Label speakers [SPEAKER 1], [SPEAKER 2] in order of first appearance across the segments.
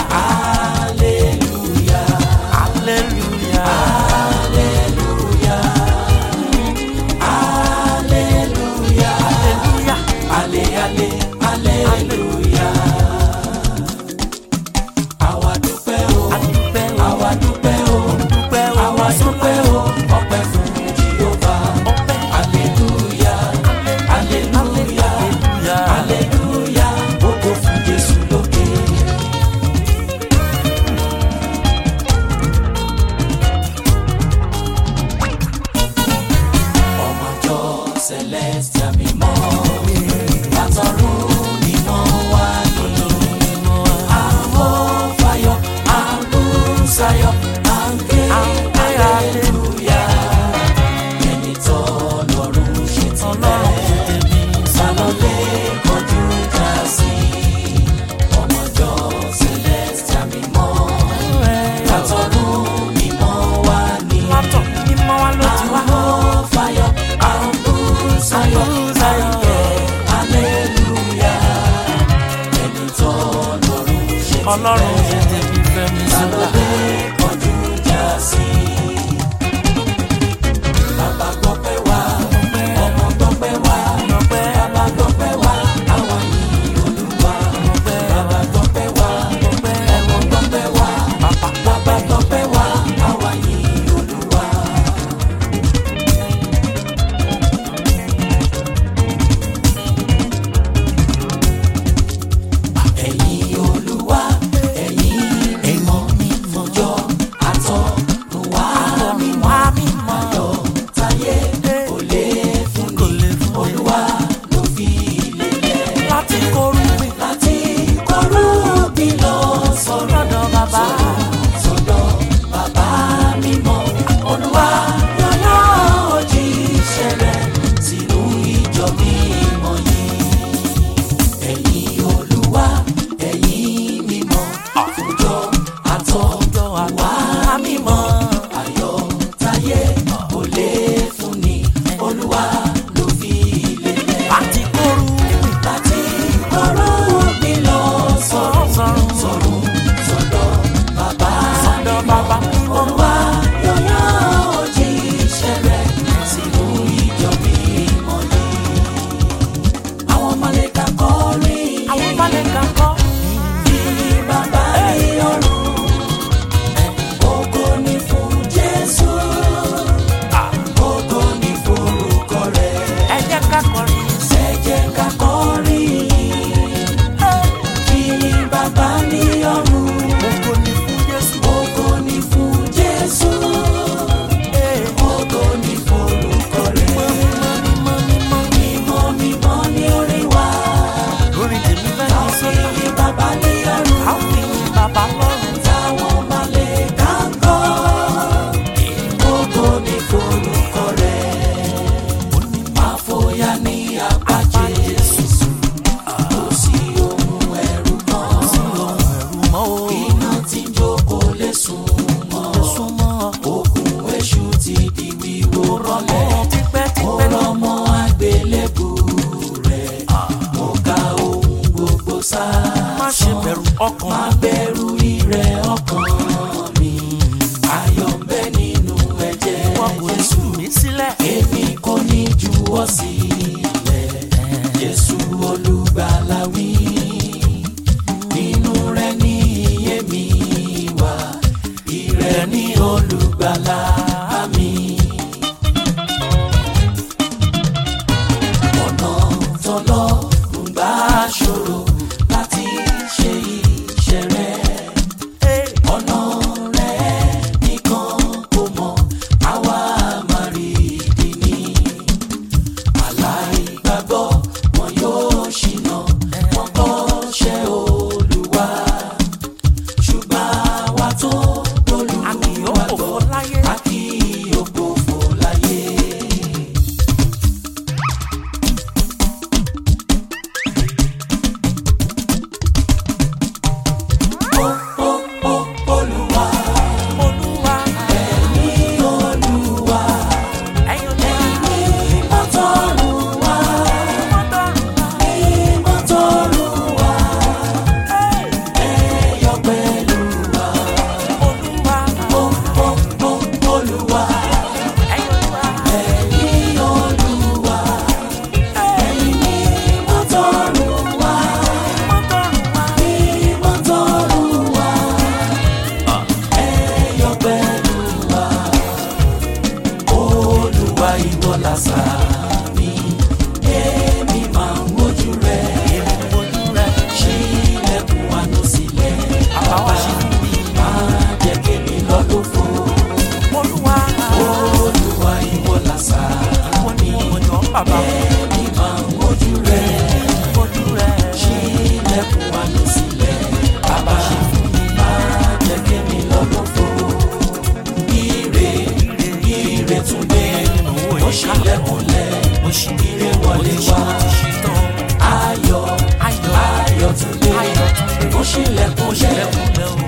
[SPEAKER 1] hallelujah,
[SPEAKER 2] hallelujah.
[SPEAKER 1] hallelujah,
[SPEAKER 2] hallelujah.
[SPEAKER 1] ale ale hallelujah. Àwa dúpẹ́ o,
[SPEAKER 2] adúpẹ́ o
[SPEAKER 1] àwa dúpẹ́ o,
[SPEAKER 2] dúpẹ́ o
[SPEAKER 1] àwa dúpẹ́ o, ọpẹ́ fún Jèhófà.
[SPEAKER 2] ọpẹ́
[SPEAKER 1] Hallelujah, hallelujah,
[SPEAKER 2] hallelujah.
[SPEAKER 1] hallelujah, ògo fún Jésù lókè. Ọmọjọ́ Celestial mímọ́, látọ̀run ni wọ́n wá ní. Àwọn fayọ̀, àbúsáyọ̀, àǹkẹ́, hallelujah. Ẹni tó lọ́rùn ṣe ti bẹ́ẹ̀, sálọ́lé kọjú já sí. Ọmọjọ́ Celestial mímọ́, látọ̀run ni wọ́n wá ní.
[SPEAKER 2] látọ̀ mímọ́ wa ló ti wá.
[SPEAKER 1] Àwọn fayọ̀, àbúsáyọ̀, àǹkẹ́, hallelujah. Ẹni tó lọ́rùn ṣe ti
[SPEAKER 2] ọlọ́run
[SPEAKER 1] bẹ́ẹ̀,
[SPEAKER 2] ṣe tèmi fẹ́mi sílá.
[SPEAKER 1] sálọ́lé kọjú já sí. Bàbá gbọ́pẹ́ wá, ọmọ gbọ́pẹ́ wá,
[SPEAKER 2] ọpẹ́
[SPEAKER 1] bàbá gbọ́pẹ́ wá, àwọn yìí Olúwa. Bàbá gbọ́pẹ́ wá, ọmọ gbọ́pẹ́ wá, bàbá gbọ́pẹ́ wá, àwọn yìí Olúwa. Ẹ̀yin Olúwa, ẹ̀yin mímọ́ mímọ́jọ́ àtọ̀runwá mímọ́
[SPEAKER 2] wá mímọ́
[SPEAKER 1] ayọ̀ táyé kò lè fún
[SPEAKER 2] kò
[SPEAKER 1] ni.
[SPEAKER 2] lè fún mi
[SPEAKER 1] Olúwa ló fi lélẹ̀
[SPEAKER 2] láti kórú mi
[SPEAKER 1] láti kọ́rú bí lọ sọ̀rọ̀
[SPEAKER 2] lọ́dọ̀ bàbá.
[SPEAKER 1] sọ̀dọ̀ bàbá mímọ́. Olúwa yọ̀yọ̀ òjíṣẹ́ rẹ̀ sínú ìjọ mímọ́ yìí. Ẹ̀yin Olúwa, ẹ̀yin mímọ́, àfùjọ àtọ̀jọ àwa mímọ́. Ayọ̀ táyé kò lè fún ni. Olúwa ló fi lélẹ̀
[SPEAKER 2] láti kórú mi
[SPEAKER 1] láti kọ́rọ́ mi lọ sọ̀rọ̀
[SPEAKER 2] sọ̀rọ̀
[SPEAKER 1] sọ̀rọ̀ sọ̀dọ̀ bàbá
[SPEAKER 2] sọ̀dọ̀ bàbá mímọ́.
[SPEAKER 1] Olúwa yọ̀yọ̀ òjíṣẹ́ rẹ̀ sínú ìjọ mímọ́ yìí. Àwọn mọ̀lẹ́ka kọrin
[SPEAKER 2] àwọn balẹ̀ kan kọ́.
[SPEAKER 1] bí bàbá ní ọ̀run. Ògo ni fún Jésù. Ògo ni fún orúkọ rẹ̀.
[SPEAKER 2] ẹ jẹ́ ká kọrin sí.
[SPEAKER 1] Ẹ jẹ́ ká kọrin. Kí bàbá ní ọ̀run.
[SPEAKER 2] ògo ni fún Jésù.
[SPEAKER 1] Ògo ni fún Jésù. Ògo ni fún orúkọ rẹ̀.
[SPEAKER 2] mímọ́ mímọ́ mímọ́
[SPEAKER 1] Mímọ́ mímọ́ ní orí wa.
[SPEAKER 2] lórí tèmi fẹ́ ní sọ́lá.
[SPEAKER 1] Kí bàbá ní ọ̀run.
[SPEAKER 2] a ó fi bàbá lọ́rùn.
[SPEAKER 1] Táwọn màlẹ́kà ń kọ́. Ògo ni fún orúkọ rẹ̀. Àfòyà ní apá Jésù. Kò sí ohun ẹ̀rù kan.
[SPEAKER 2] ẹ̀rù mọ́ o.
[SPEAKER 1] Iná tí ń jókòó lè sùn mọ́.
[SPEAKER 2] súnmọ́
[SPEAKER 1] Òkun èṣù ti di wíwó rọlẹ̀.
[SPEAKER 2] ọ̀rọ̀ tipẹ́
[SPEAKER 1] Mo
[SPEAKER 2] tipẹ́ lọ.
[SPEAKER 1] rọmọ àgbélébù rẹ̀. Mo ka ohun gbogbo sá.
[SPEAKER 2] má ṣe bẹ̀rù ọkàn.
[SPEAKER 1] Má bẹ̀rù ìrẹ̀ ọkàn mi. Ayọ̀ ń bẹ nínú ẹ̀jẹ̀
[SPEAKER 2] wọn kò
[SPEAKER 1] Jésù.
[SPEAKER 2] tú mi sílẹ̀.
[SPEAKER 1] Èmi kò ní juwọ́ sílẹ̀. Jésù olùgbàlà wí. Nínú rẹ̀ ní iye mi wà. Ìrẹ̀ ní olùgbàlà mi. Ọ̀nà tọ́lọ́ ń gbà ṣòro láti ṣe iṣẹ́ rẹ̀. Ọ̀nà rẹ̀ nìkan kò mọ̀, àwa máa rí ìdí ni. Aláìgbàgbọ́ wọn yóò ṣìnà, wọn kọ́ṣẹ́ Olúwa. Ṣùgbọ́n àwa tó
[SPEAKER 2] a kì yóò
[SPEAKER 1] lólùwàgbọ́,
[SPEAKER 2] fòfò láyé.
[SPEAKER 1] a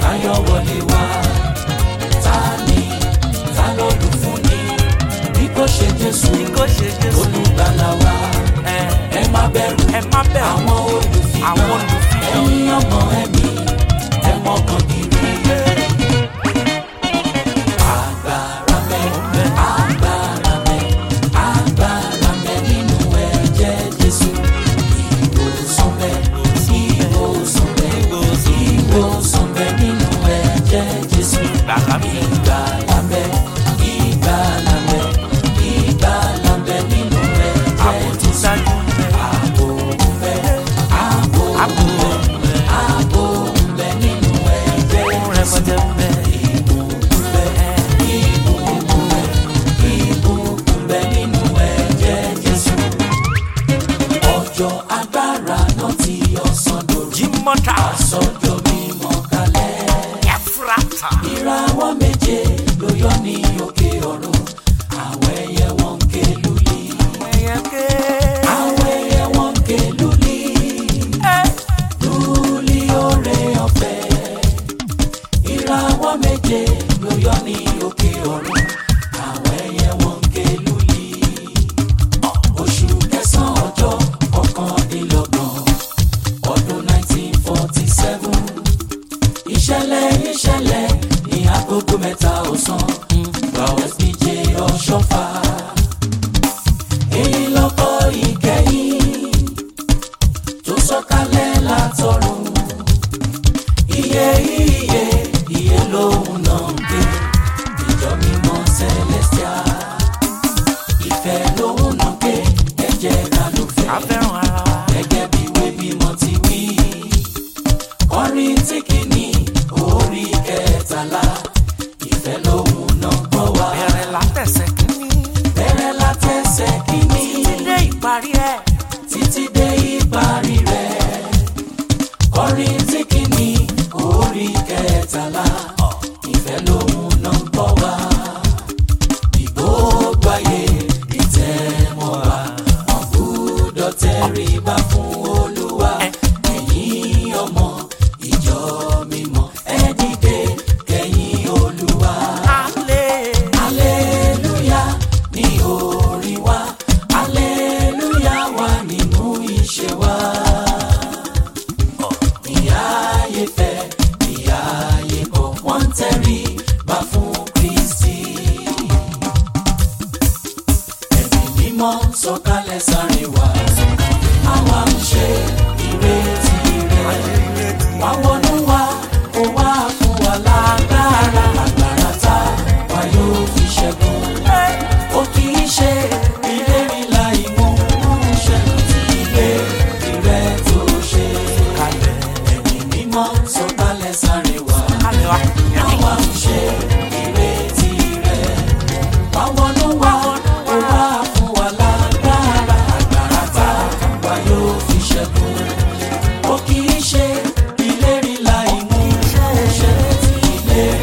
[SPEAKER 1] ayọ̀ wọlé wá ta ni ta lólùfúnni bí kò ṣe jésù
[SPEAKER 2] bí kò ṣe jésù
[SPEAKER 1] olùgbàlà wa
[SPEAKER 2] ẹ
[SPEAKER 1] ẹ má bẹ̀rù
[SPEAKER 2] ẹ má bẹ̀rù
[SPEAKER 1] àwọn olùfihàn
[SPEAKER 2] àwọn olùfihàn.
[SPEAKER 1] ẹ̀yin ọmọ ẹ̀mí ẹ mọ́kàn kiri. agbára mẹ́ agbára mẹ́ agbára mẹ́ nínú ẹ̀jẹ̀ jésù ìwòsàn mẹ́ ìwòsàn mẹ́ ìwòsàn mẹ́ nínú ẹ̀jẹ̀ jésù
[SPEAKER 2] Gbàgbà mi.
[SPEAKER 1] ìgbàlà mẹ́ ìgbàlà mẹ́ ìgbàlà mẹ́ nínú ẹ̀jẹ̀
[SPEAKER 2] àbò tó
[SPEAKER 1] jésù
[SPEAKER 2] dájú bẹ
[SPEAKER 1] ààbò mẹ́ ààbò
[SPEAKER 2] àbò
[SPEAKER 1] mẹ́ ààbò mẹ́ nínú ẹ̀jẹ̀
[SPEAKER 2] fún
[SPEAKER 1] jésù
[SPEAKER 2] rẹpẹtẹ bẹ
[SPEAKER 1] ìbùkún bẹ́ ìbùkún bẹ́ ìbùkún bẹ́ nínú ẹ̀jẹ̀ jésù ọjọ́ agbára náà tí ọ̀sán dòru
[SPEAKER 2] jí mọ́tà
[SPEAKER 1] sọ́jọ́ mímọ́ kalẹ̀
[SPEAKER 2] ẹ̀fúrátà
[SPEAKER 1] ìràwọ̀ méje ló yọ ní òkè ọ̀run àwọn ẹyẹ wọn ń ké lulí
[SPEAKER 2] ẹyẹ ké
[SPEAKER 1] àwọn ẹyẹ wọn ń ké lulí lulí oore ọ̀fẹ́ ìràwọ̀ méje ló yọ ní òkè ọ̀run àwọn ẹyẹ wọn ń ké lulí oṣù kẹsàn-án ọjọ́ kọkàndínlọ́gbọ̀n ọdún 1947 ìṣẹ̀lẹ̀ ìṣẹ̀lẹ̀ ní agogo mẹ́ta ọ̀sán gba sbj ọ̀ṣọ́fà èyí lọ́kọ́ ìkẹyìn tó sọ̀kalẹ̀ látọ̀run iye iye iye lòun náà ń gbé ìjọ mímọ́ celestial ìfẹ́ lòun náà gbé ẹ̀jẹ̀ kálùfẹ́
[SPEAKER 2] afẹ́ràn ara wa
[SPEAKER 1] gẹ́gẹ́ bí ìwé mímọ́ ti wí. Kọrin tí kìíní orí kẹtàlá ìfẹ́ lòun náà gbọ́ wá.
[SPEAKER 2] bẹ̀rẹ̀ látẹ̀sẹ̀ kínní
[SPEAKER 1] Bẹ̀rẹ̀ látẹsẹ̀ kìíní
[SPEAKER 2] dé ìparí ẹ̀
[SPEAKER 1] títí dé ìparí rẹ̀. Kọrin tí kìíní orí kẹtàlá ìfẹ́ lòun náà gbọ́ wá. Ìgbógbó ayé ìtẹ́mọ̀ wá. Wọ́n gbúdọ̀ tẹríba fún Olúwa. Ẹ̀yin ọmọ ìjọ mímọ́ ẹ dìde kẹ̀yìn Olúwa.
[SPEAKER 2] alẹ́
[SPEAKER 1] Aleluya ní orí wa, aleluya wà nínú iṣẹ́ wa. Ìyá ayé fẹ́, ìyá ayé kọ̀, wọ́n ń tẹríba fún Kristi. Ẹ̀mí mímọ́ sọ̀kalẹ̀ sáré wá, àwa ń ṣe ìrètí rẹ̀. Wá wọnú wa, kó wá fún wa lágbára, agbára tá wa yóò fi ṣẹ́gun. Ó kì í ṣe ìlérí láì mú ṣẹ́gun tí ìlérí rẹ̀ tó ṣe.
[SPEAKER 2] kalẹ̀
[SPEAKER 1] Ẹ̀mí mímọ́ sọ̀kalẹ̀ sáré wá,
[SPEAKER 2] kalẹ̀ wa
[SPEAKER 1] àwa ń ṣe ìrètí rẹ̀. Wá wọnú wa, kó wá fún wa lágbára, agbára tá wa yóò fi ṣẹ́gun. Ó kì í ṣe ìlérí láì mú ṣẹ́gun tí ìlérí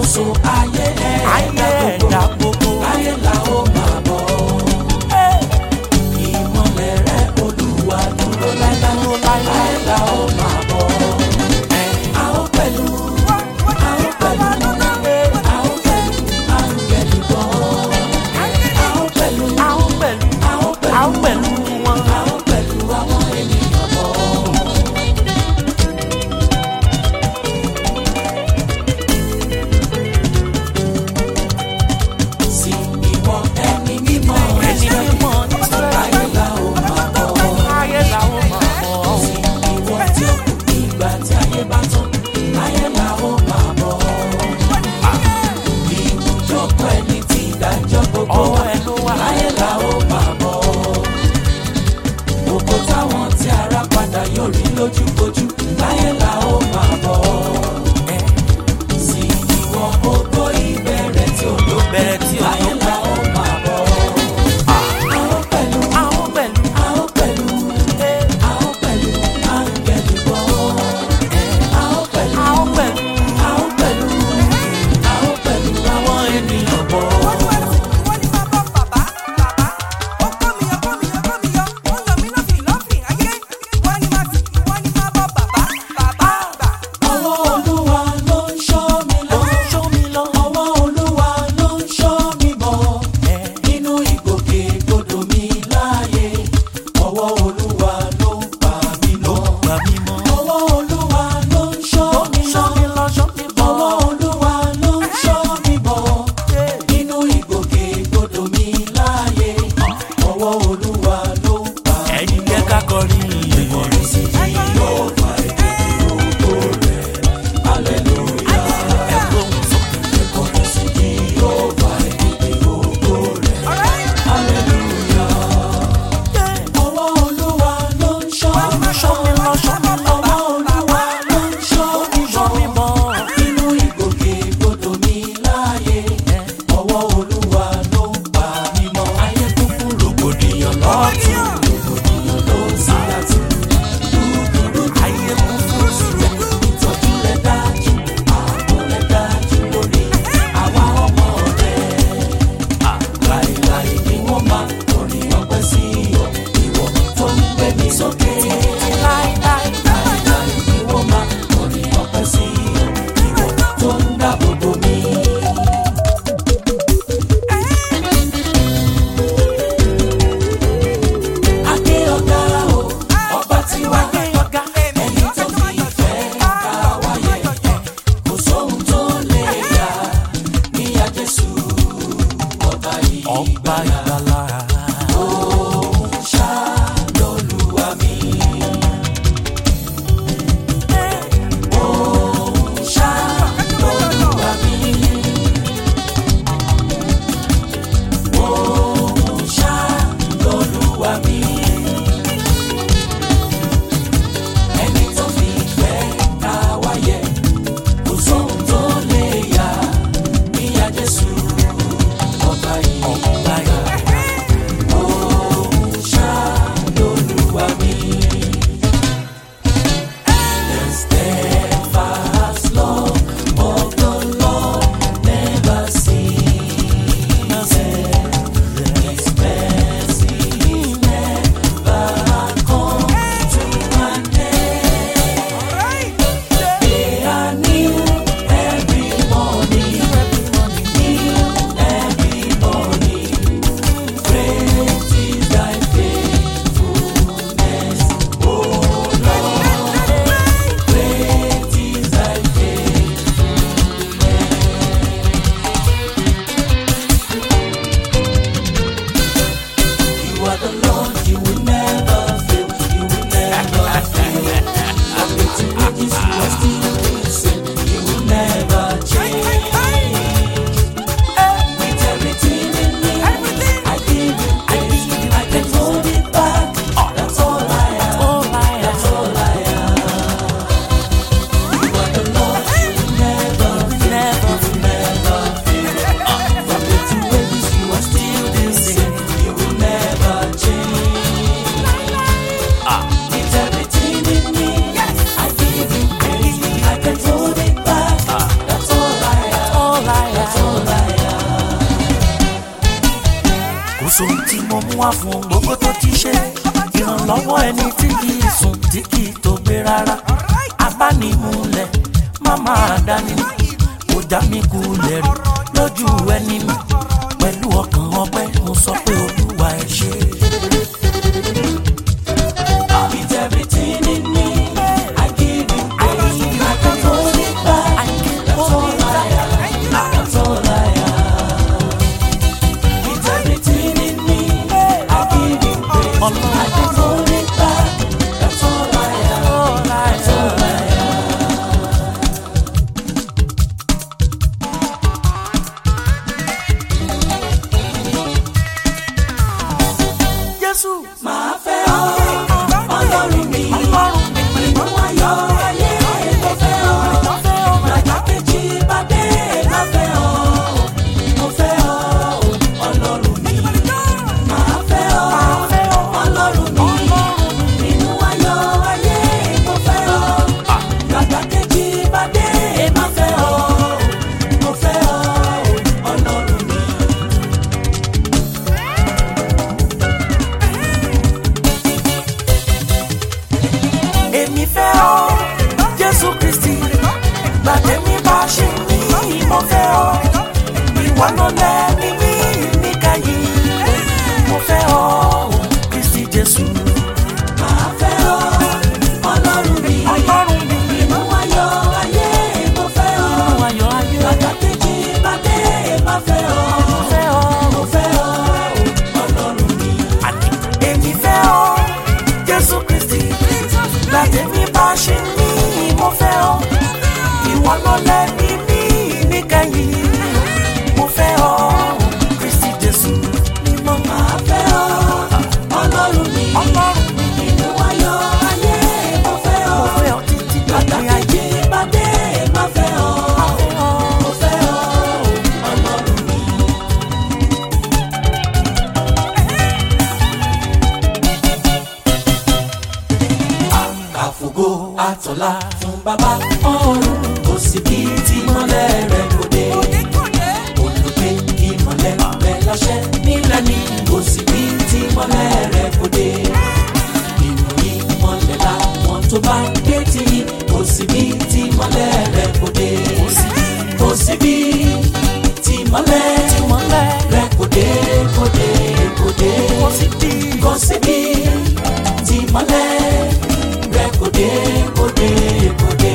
[SPEAKER 1] ṣàkóso ayé
[SPEAKER 2] ayé
[SPEAKER 1] ẹ̀dá
[SPEAKER 2] ẹ̀dá
[SPEAKER 1] gbogbo
[SPEAKER 2] gbogbo.
[SPEAKER 1] láyé la ó máa bọ̀. ìmọ̀lẹ̀ rẹ̀ olúwa dúró láíláí láyé la ó máa bọ̀. a ó pẹ̀lú a ó pẹ̀lú a ó pẹ̀lú áńgẹ́lì bọ̀. a ó pẹ̀lú
[SPEAKER 2] a ó pẹ̀lú
[SPEAKER 1] a ó
[SPEAKER 2] a ó
[SPEAKER 1] pẹ̀lú
[SPEAKER 2] pẹ̀lú wọn.
[SPEAKER 1] a ó pẹ̀lú àwọn ènìyàn bọ̀.
[SPEAKER 2] sùn tí mo mú wá fún gbogbo tó ti ṣe ìrànlọ́wọ́ ẹni tí kì í sùn tí kì í tó gbé rárá abánimúlẹ̀ má máa dání kò já mi kulẹ̀ rí lójú ẹni mi pẹ̀lú ọkàn ọpẹ́ mo sọ pé olúwa ẹ ṣé.
[SPEAKER 1] With everything in me, I give you praise. I can't hold it back. That's all I am. That's all I am. With everything in me, I give you praise. I can't hold it back. That's all I am. That's all I am.
[SPEAKER 2] Jésù
[SPEAKER 1] Màá fẹ́ ọ, Ọlọ́run mi.
[SPEAKER 2] ọlọ́run mi
[SPEAKER 1] Inú ayọ̀ ayé mo fẹ́ ọ. Gbàgbá kejì bá dé má fẹ́ ọ. Mo fẹ́ ọ, Ọlọ́run mi. Màá fẹ́ ọ, Ọlọ́run mi. Inú ayọ̀ ayé mo fẹ́ ọ. Gbàgbá kejì bá dé má fẹ́ ọ. Mo fẹ́ ọ, Ọlọ́run mi.
[SPEAKER 2] èmi fẹ́ ọ jésù kristi gbàgbé mi bá ṣe ní mo fẹ́ ọ ìwọ ló lẹ́ni ní níkàyí mo fẹ́ ọ kristi jésù
[SPEAKER 1] Màá fẹ́ ọ, Ọlọ́run mi.
[SPEAKER 2] ọlọ́run mi
[SPEAKER 1] Inú ayọ̀ ayé mo fẹ́ ọ.
[SPEAKER 2] nínú ayọ̀ ayé
[SPEAKER 1] Gbàgbá kejì bá dé má fẹ́ ọ.
[SPEAKER 2] mo fẹ́ ọ
[SPEAKER 1] Mo fẹ́ ọ, Ọlọ́run mi.
[SPEAKER 2] àní èmi fẹ́ ọ jésù kristi gbàgbé mi bá ṣe ní mo fẹ́ ọ ìwọ ló lẹ́ni ní níkàyí mo fẹ́ ọ kristi jésù mímọ́
[SPEAKER 1] Màá fẹ́ ọ, Ọlọ́run mi.
[SPEAKER 2] ọlọ́run mi.
[SPEAKER 1] Inú ayọ̀ ayé mo fẹ́ ọ.
[SPEAKER 2] Mo fẹ́ ọ títí
[SPEAKER 1] Gbàgbá
[SPEAKER 2] dòpin ayé.
[SPEAKER 1] kejì bá dé má fẹ́ ọ.
[SPEAKER 2] Fẹ́ ọ.
[SPEAKER 1] Mo fẹ́ ọ, Ọlọ́run mi. Àfògo àtọ̀là fún bàbá ọ̀run kò sí bí tí mọ́lẹ̀ rẹ̀ kò dé. Olùgbé ìmọ̀lẹ̀ rẹ̀ láṣẹ nílẹ̀ ní kò sí bí tí mọ́lẹ̀ rẹ̀ kò dé. Inú ìmọ̀lẹ̀ làwọn tó bá gbé tí kò sí bí tí mọ́lẹ̀ rẹ̀ kò dé. Kò sí bí tí mọ́lẹ̀
[SPEAKER 2] Ìmọ́lẹ̀
[SPEAKER 1] rẹ̀ kò dé kò dé kò dé.
[SPEAKER 2] kò sí bí
[SPEAKER 1] Kò sí bí tí mọ́lẹ̀ rẹ̀ kò dé kò dé kò dé.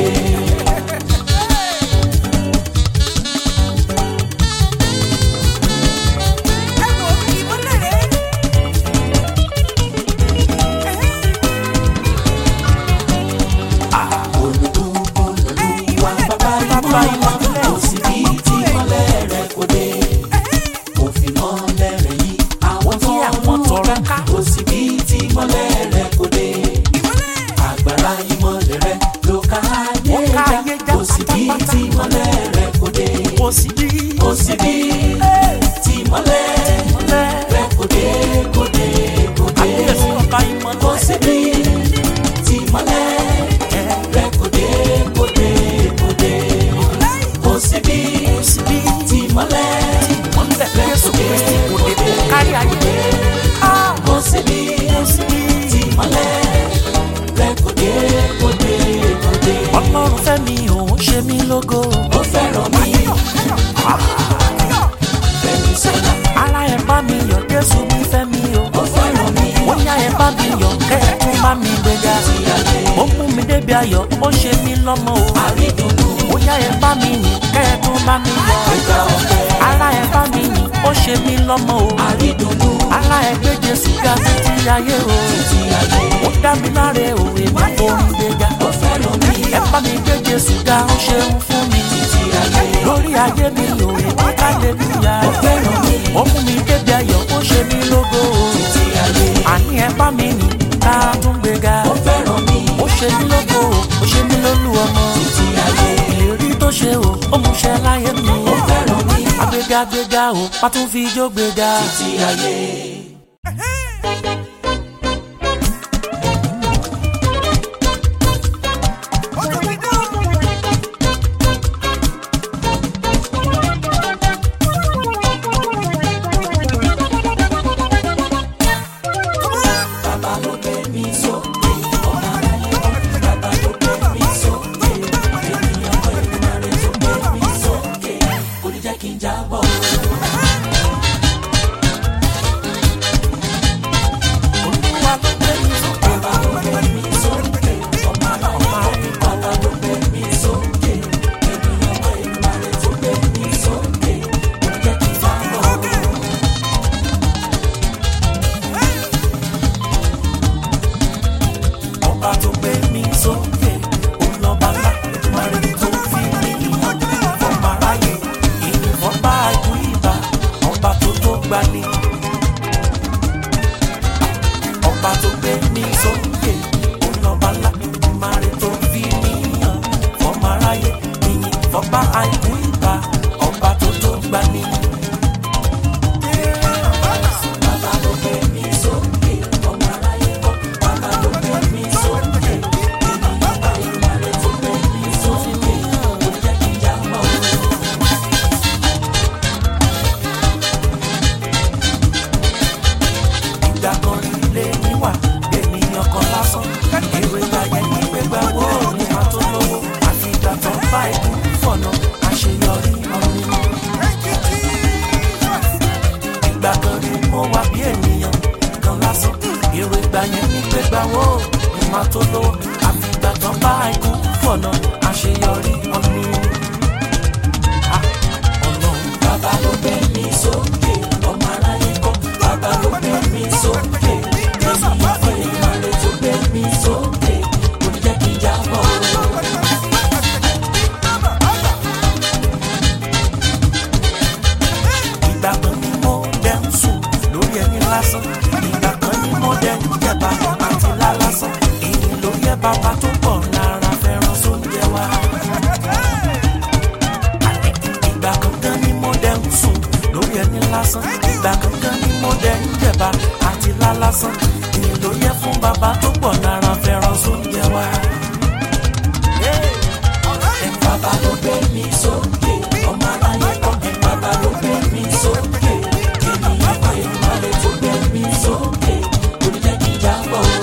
[SPEAKER 1] Olùwà bàbá ìmọ̀ kò sí bí tí mọ́lẹ̀ rẹ̀ kò dé. Òfin mọ́lẹ̀ rẹ̀ yí àwọn tó
[SPEAKER 2] àwọn
[SPEAKER 1] ń
[SPEAKER 2] tọrọ ká.
[SPEAKER 1] kò sí bí tí mọ́lẹ̀ rẹ̀ kò dé. Agbára ìmọ̀lẹ̀ rẹ̀ ló ká ayé
[SPEAKER 2] Ó ká
[SPEAKER 1] já
[SPEAKER 2] ayé já
[SPEAKER 1] kò sí bí
[SPEAKER 2] pátápátá.
[SPEAKER 1] tí mọ́lẹ̀ rẹ̀ kò dé.
[SPEAKER 2] kò sí bí
[SPEAKER 1] Kò sí bí tí mọ́lẹ̀
[SPEAKER 2] ìmọ́lẹ̀
[SPEAKER 1] rẹ̀ kò dé kò dé kò dé.
[SPEAKER 2] àbíyèsí ọba
[SPEAKER 1] Kò
[SPEAKER 2] ìmọ́lẹ̀
[SPEAKER 1] sí bí tí mọ́lẹ̀ rẹ̀ kò dé kò dé kò dé. Kò sí bí
[SPEAKER 2] kò sí bí
[SPEAKER 1] tí mọ́lẹ̀
[SPEAKER 2] ìmọ́lẹ̀ Jésù Kristi kò dé kó kárí ayé. Ah,
[SPEAKER 1] kò sí bí
[SPEAKER 2] kò sí bí
[SPEAKER 1] tí mọ́lẹ̀ rẹ̀ kò dé kò dé kò dé.
[SPEAKER 2] ọlọ́run fẹ́ mi òun ṣe mí lógo.
[SPEAKER 1] Ó fẹ́ràn mi fẹ́mi sọ́nà.
[SPEAKER 2] ara ẹ̀ bá mi yọ̀ Jésù mi fẹ́ mi o.
[SPEAKER 1] Ó fẹ́ràn mi
[SPEAKER 2] bóyá ẹ̀ bá mi yọ̀ kẹ́ ẹ̀ tún bá mi gbéga.
[SPEAKER 1] ti ayé.
[SPEAKER 2] ó mú mi débi ayọ̀ ó ṣe mí lọ́mọ o.
[SPEAKER 1] Àrídùnnú
[SPEAKER 2] bóyá ẹ̀ bá mi yìn kẹ́ ẹ̀ tún bá mi yọ̀.
[SPEAKER 1] ìgbà ọ̀fẹ́.
[SPEAKER 2] ara ẹ̀ bá mi yìn ó ṣe mí lọ́mọ o.
[SPEAKER 1] Àrídùnnú
[SPEAKER 2] ara ẹ̀ gbé Jésù ga títí ayé o.
[SPEAKER 1] ti ayé.
[SPEAKER 2] ó dá mi láre o èmi kò ń gbéga.
[SPEAKER 1] Ó fẹ́ràn mi
[SPEAKER 2] ẹ bá mi gbé Jésù ga ó ṣeun fún mi.
[SPEAKER 1] ti ayé.
[SPEAKER 2] lórí ayé mi o èmi hallelujah.
[SPEAKER 1] Ó fẹ́ràn mi
[SPEAKER 2] ó mú mi débi ayọ̀ ó ṣe mí lógo o.
[SPEAKER 1] ti ayé.
[SPEAKER 2] àní ẹ bá mi yìn ká tún gbéga.
[SPEAKER 1] Ó fẹ́ràn mi
[SPEAKER 2] ó ṣe mí lógo o ó ṣe mí lólú ọmọ.
[SPEAKER 1] ti ayé.
[SPEAKER 2] ìlérí tó ṣe o ó mú ṣẹ láyé mi.
[SPEAKER 1] Ó fẹ́ràn mi
[SPEAKER 2] agbéga gbéga o má tún fi ijó gbéga.
[SPEAKER 1] ti ayé.
[SPEAKER 3] Thank
[SPEAKER 1] kí n jábọ̀ o.
[SPEAKER 2] olúwa ló gbé mi sókè.
[SPEAKER 1] Bàbá ló gbé mi sókè, ọmọ aráyé bàbá ló gbé mi sókè. Ènìyàn ọmọ Èdùmàrè tó gbé mi sókè, kò jẹ́ kí n jábọ̀ o.
[SPEAKER 2] ọba tó gbé mi sókè olọba ńlá ìmọ̀rẹ́ tó fi mí hàn fọmọ aráyé ìyìnbọn bá ikú ìbá ọba tó tó gbani. ọba tó gbé mi sókè olọba ńlá ìmọ̀rẹ́ tó fi mí hàn fọmọ aráyé ìyìnbọn bá ikú ìbá ọba tó tó gbani.
[SPEAKER 1] Bàbá ló gbé mi sókè, ọmọ aráyé kọ́. Bàbá ló gbé mi sókè, ènìyàn ọmọ Èdùmàrè tó gbé mi sókè, kò jẹ́ kí n jábọ̀ o.
[SPEAKER 2] ìgbà kan ilé níwà ènìyàn kan lásán èrè ayé ní gbégbá wo ni a tó lówó àti ìgbà tó bá ikú fọ̀nà àṣeyọrí ọ̀rìn. ìgbà kan rí mo wá bí ènìyàn kan lásán èrè ìgbà yẹn ní gbégbá wo ni a tó lówó àti ìgbà tó bá ikú fọ̀nà àṣeyọrí ọ̀rìn. Ah, Ọlọ́run
[SPEAKER 1] Bàbá ló gbé mi sókè, ọmọ aráyé kọ́. Bàbá ló gbé mi sókè, ènìyàn ọmọ Èdùmàrè tó gbé mi sókè, kò ní jẹ́ kí n jábọ̀ o.
[SPEAKER 2] ìgbà kan ni mo dẹ̀ ń sùn lórí ẹni lásán ìgbà kan ni mo dẹ̀ ń jẹ̀bà àti lálásán èyí ló yẹ bàbá tó pọ̀ lára fẹ́ràn sóúnjẹ wa. ìgbà kankan ni mo dẹ̀ ń sùn lórí ẹni lásán ìgbà kankan ni mo dẹ̀ ń jẹ̀bà àti lálásán èyí ló yẹ fún bàbá tó pọ̀ lára fẹ́ràn sóúnjẹ wa.
[SPEAKER 1] Bàbá ló gbé mi sókè, ọmọ aráyé kọ́. Bàbá ló gbé mi sókè, ènìyàn ọmọ Èdùmàrè tó gbé mi sókè, kò ní jẹ́ kí n jábọ̀ o.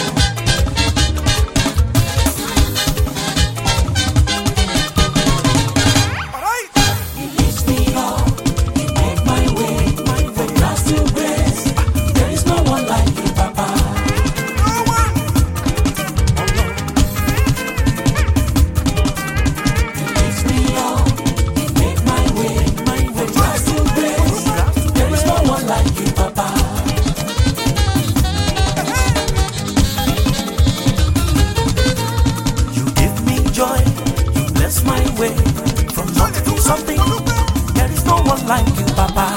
[SPEAKER 1] He lifts me up, he make my way from grass to grace. There is no one like you, Papa. He lifts me up, he make my way from grass to grace. There is no one like you, Papa.
[SPEAKER 2] You give me joy, you bless my way. From nothing to something, there is no one like you, Papa.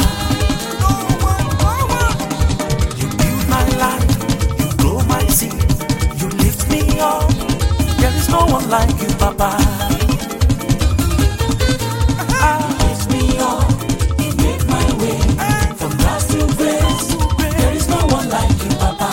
[SPEAKER 2] You build my life, you grow my seed, you lift me up. There is no one like you, Papa. Ah,
[SPEAKER 1] Lifts me up, he make my way from grass to grace. There is no one like you, Papa.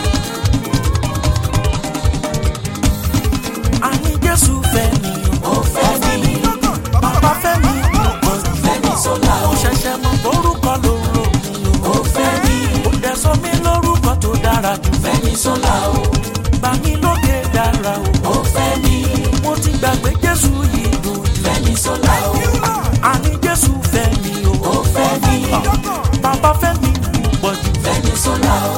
[SPEAKER 2] àní Jésù fẹ́ mi o,
[SPEAKER 1] Ó fẹ́ mi,
[SPEAKER 2] bàbá fẹ́ mi púpọ̀ jù.
[SPEAKER 1] fẹ́ mi sọ́la
[SPEAKER 2] Ó
[SPEAKER 1] o.
[SPEAKER 2] ṣẹ̀ṣẹ̀ mọ orúkọ ló ń rò mí o.
[SPEAKER 1] Ó fẹ́ mi,
[SPEAKER 2] Ó dẹ̀ sọ mí lórúkọ tó dára jù.
[SPEAKER 1] fẹ́ mi sọ́la o.
[SPEAKER 2] Gbà mí lóde dára o.
[SPEAKER 1] Ó fẹ́ mi,
[SPEAKER 2] mo ti gbàgbé jésù yìí dùn jù.
[SPEAKER 1] fẹ́ mi sọ́la o.
[SPEAKER 2] àní jésù fẹ́ mi o.
[SPEAKER 1] Ó fẹ́ mi,
[SPEAKER 2] bàbá fẹ́ mi púpọ̀ jù.
[SPEAKER 1] fẹ́ mi sọ́la o.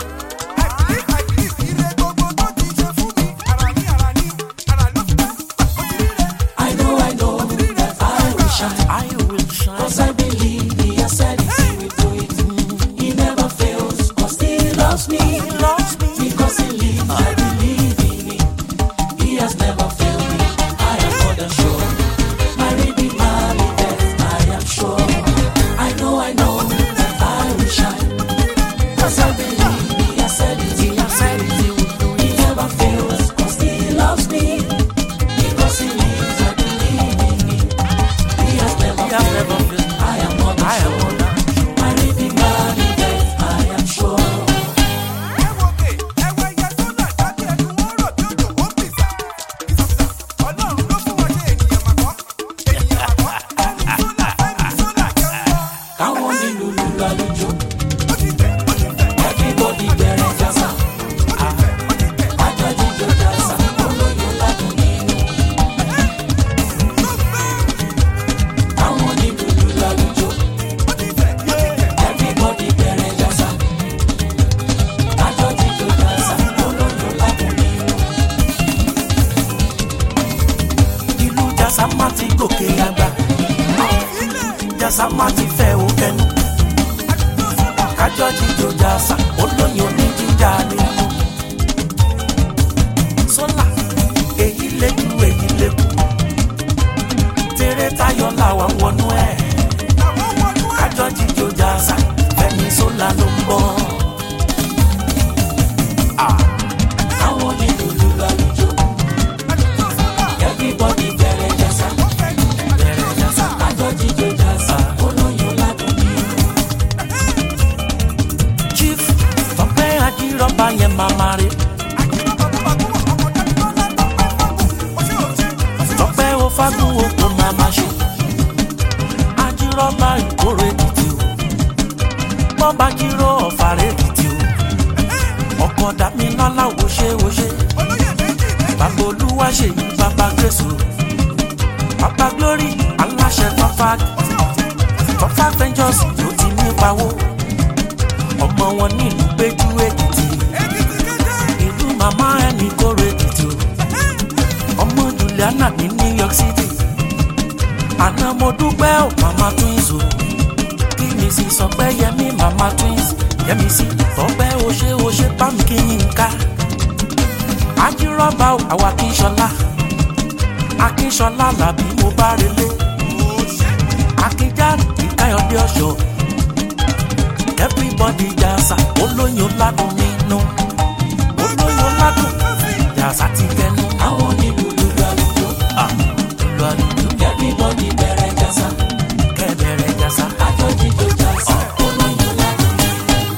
[SPEAKER 1] I know, I know that I will shine.
[SPEAKER 2] I will shine.
[SPEAKER 1] Cause I believe he has said it, he will do it. He never fails, cause he loves me.
[SPEAKER 2] He loves me.
[SPEAKER 1] Because he lives, I believe in him. He has never failed me. I am more than sure. My redeemer liveth, I am sure. I know, I know that I will shine. Cause I believe he has said it,
[SPEAKER 2] He has said it, he will do
[SPEAKER 1] he
[SPEAKER 2] it.
[SPEAKER 1] never fails, cause he loves me. Because he lives, I believe in him. He has never
[SPEAKER 2] He has
[SPEAKER 1] failed
[SPEAKER 2] never
[SPEAKER 1] me.
[SPEAKER 2] failed me.
[SPEAKER 1] I am more than
[SPEAKER 2] I am
[SPEAKER 1] sure.
[SPEAKER 2] more than sure.
[SPEAKER 1] My redeemer liveth, I am sure.
[SPEAKER 2] jàsá má ti fẹ́ o kẹnu kájọ jíjó jàsá olóyin oníjíjà nínú sólà èyí léjú èyí lékú tèrè táyọ̀ làwà wọnú ẹ̀ kájọ jíjó jàsá fẹ́mi sólà ló ń bọ̀.
[SPEAKER 1] àwọn onílùlù lálùjọ everybody bẹ̀rẹ̀ jàsá
[SPEAKER 2] bẹ̀rẹ̀ jàsá
[SPEAKER 1] àjọ jíjó jàsá olóyin ládùn ní
[SPEAKER 2] chief tọpẹ́ ajírọ́bà yẹn màmá rẹ̀ tọpẹ́ o fagun o kò máa ma ṣe ajírọ́bà ìkórè ètìtì o bọ́ba jíró ọ̀fàrẹ́ ètìtì o ọkọ̀ dàmí lọ́la wo ṣe wo ṣe bàbá olúwa ṣe yí bàbá grace o bàbá glory aláṣẹ tọ́fà tọ́fà ventures ló ti ní pawó ọmọ wọn nílùú péjú èkìtì ìlú màmá ẹni kórè èkìtì o ọmọ juliana ní new york city àná mo dúpẹ́ ò màmá twins o kí mi sì sọ pé yẹmí màmá twins yẹmí sí tọ́pẹ́ o ṣe o ṣe bámi kí yín ká ajírọ́bà ò àwa kí sọlá akínṣọlá làbí mo bá relé akínjáde ìkáyọ̀dé ọ̀ṣọ́ everybody jàsà olóyin ládùn nínú olóyin ládùn jàsà ti kẹnu
[SPEAKER 1] àwọn onílùlù lálùjọ
[SPEAKER 2] lu àlùjù
[SPEAKER 1] everybody bẹ̀rẹ̀ jàsá
[SPEAKER 2] kẹbẹrẹ jàsà.
[SPEAKER 1] àjọ jíjó jàsá olóyin ládùn ní.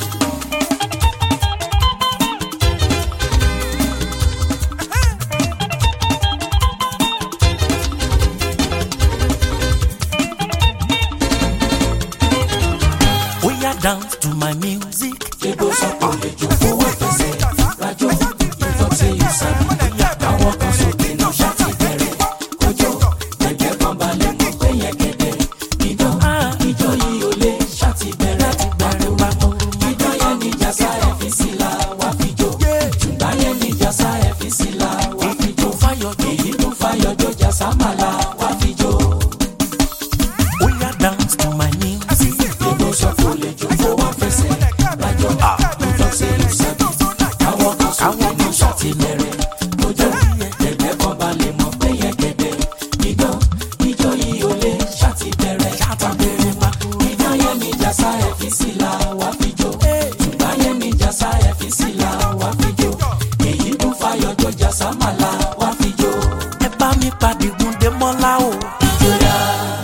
[SPEAKER 2] Oya dance to my music.
[SPEAKER 1] Ebo sọ pé òlejò fowó fẹsẹ̀ rájò ìtọ́sẹ̀ ìsàbí. Àwọn kan sókè ní ṣáàtì bẹ̀rẹ̀ kọjọ́. Gẹ̀gẹ́ kan balẹ̀ mọ̀ pé yẹn gẹ̀dẹ̀. Idán ijó yìí ò lè ṣáàtì bẹ̀rẹ̀ bẹ̀rẹ̀ pàtó. Idán yẹn ní jàsá ẹ̀ fi sí la wá fi jó. Ṣùgbọ́n yẹn ní jàsá ẹ̀ fi sí la wá fi jó.
[SPEAKER 2] Fáyọ̀ jó.
[SPEAKER 1] Èyí tó fayọ̀ jó jàsá màlá wá fi jó.
[SPEAKER 2] Oya dance to my music.
[SPEAKER 1] Ebo sọ pé òlejò fowó fẹsẹ̀ rájò ìtọ́sẹ̀ ìsàbí. Àwọn kan sókè ní ṣáàtì bẹ̀rẹ̀ kọjọ́. Gẹ̀gẹ́ kan balẹ̀ mọ̀ pé yẹn gẹ̀dẹ̀. Idán ijó yìí ò lè ṣáàtì bẹ̀rẹ̀
[SPEAKER 2] Ṣàtàbẹ̀rẹ̀ máa kú.
[SPEAKER 1] Idán yẹn ní jàsá ẹ̀ fi sí la wá fi jó. Ṣùgbọ́n yẹn ní jàsá ẹ̀ fi sí la wá fi jó. Èyí tún fayọ̀ jó jàsá màlá wá fi jó.
[SPEAKER 2] Ẹ bá mi pàdé Gúndé Mọ́lá o.
[SPEAKER 1] Ìjọya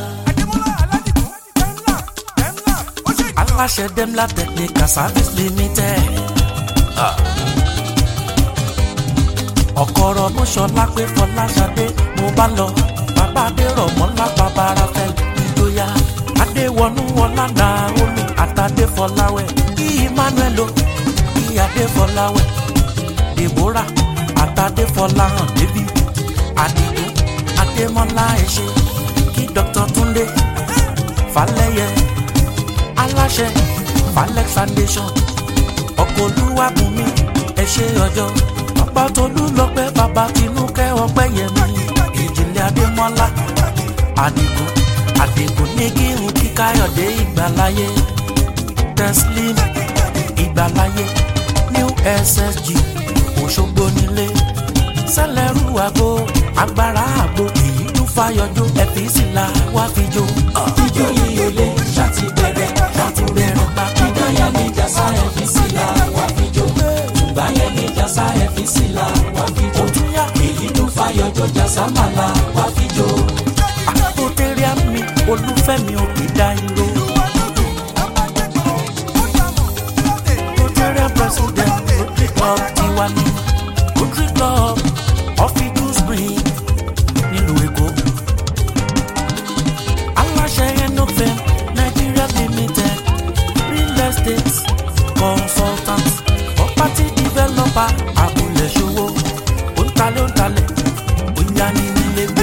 [SPEAKER 2] Aláṣẹ Demla Technical Service Limited. Ọ̀kọ̀rọ̀ mọ́ṣọ́lá pé Fọláṣadé mo bá lọ. Bàbá Adérọ̀ mọ́lá bàbá Rafael ìjọya. Adéwọnú ọlá Naomi àtàdé Fọláwẹ̀. Kí Emmanuel o, kí Adé Fọláwẹ̀. Deborah àtàdé Fọláhàn David. Àdìgún Adémọ́lá ẹ̀ṣẹ̀. Kí Dr. Túndé Falẹ́yẹ aláṣẹ Falex Foundation ọkọ̀ olúwàbùnmi ẹ ṣe ọjọ́ bàbá tolú lọ́pẹ́ bàbá tinúkẹ́ ọpẹ́ yẹmi ìjìnlẹ̀ adémọ́lá àdìgún àdìgún ní kírun kí káyọ̀dé ìgbàláyé teslim ìgbàláyé new ssg òṣogbo nílé sẹlẹrú àgbo agbára àgbo èyí tún fàyọjọ ẹfíìsì la wá fi jó.
[SPEAKER 1] ijó yìí ò lè ṣáàtì bẹ̀rẹ̀ láti bẹ̀rẹ̀ pa. Idán yẹn ní jàsá ẹ̀ fi sí la wá fi jó. Ṣùgbọ́n yẹn ní jàsá ẹ̀ fi sí la wá fi jó.
[SPEAKER 2] òtúnyà
[SPEAKER 1] Èyí tún fayọ̀ jó jàsá màlá wá fi jó.
[SPEAKER 2] àpótẹ́rìà mi olúfẹ́mi òkè dá irọ́. Rotarian president Rotary Club tiwa ni Rotary Club ọ̀fíìdù spring nílùú Èkó. Aláṣẹ Enofem Nigeria limited real estate consultant property developer abúlé ṣòwò òǹtalẹ̀ òǹtalẹ̀ òǹyanílégbé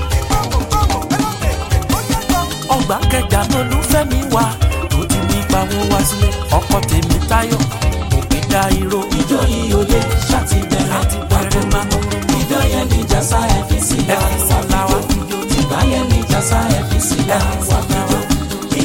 [SPEAKER 2] ọgbà kẹjà lolúfẹ́mi wà tó ti ní pawó wá sílé ọkọ tèmi táyọ̀ òkè dá irọ́
[SPEAKER 1] Ijó yìí ò lè ṣáàtì bẹ̀rẹ̀
[SPEAKER 2] láti bẹ̀rẹ̀ máa ń
[SPEAKER 1] Idán yẹn ní jàsá ẹ̀ fi sí la
[SPEAKER 2] ẹ̀fí
[SPEAKER 1] wá
[SPEAKER 2] sọ̀la
[SPEAKER 1] fi
[SPEAKER 2] wá
[SPEAKER 1] jó.
[SPEAKER 2] fi jó
[SPEAKER 1] Ṣùgbọ́n yẹn ní jàsá ẹ̀ fi sí la wá fi jó.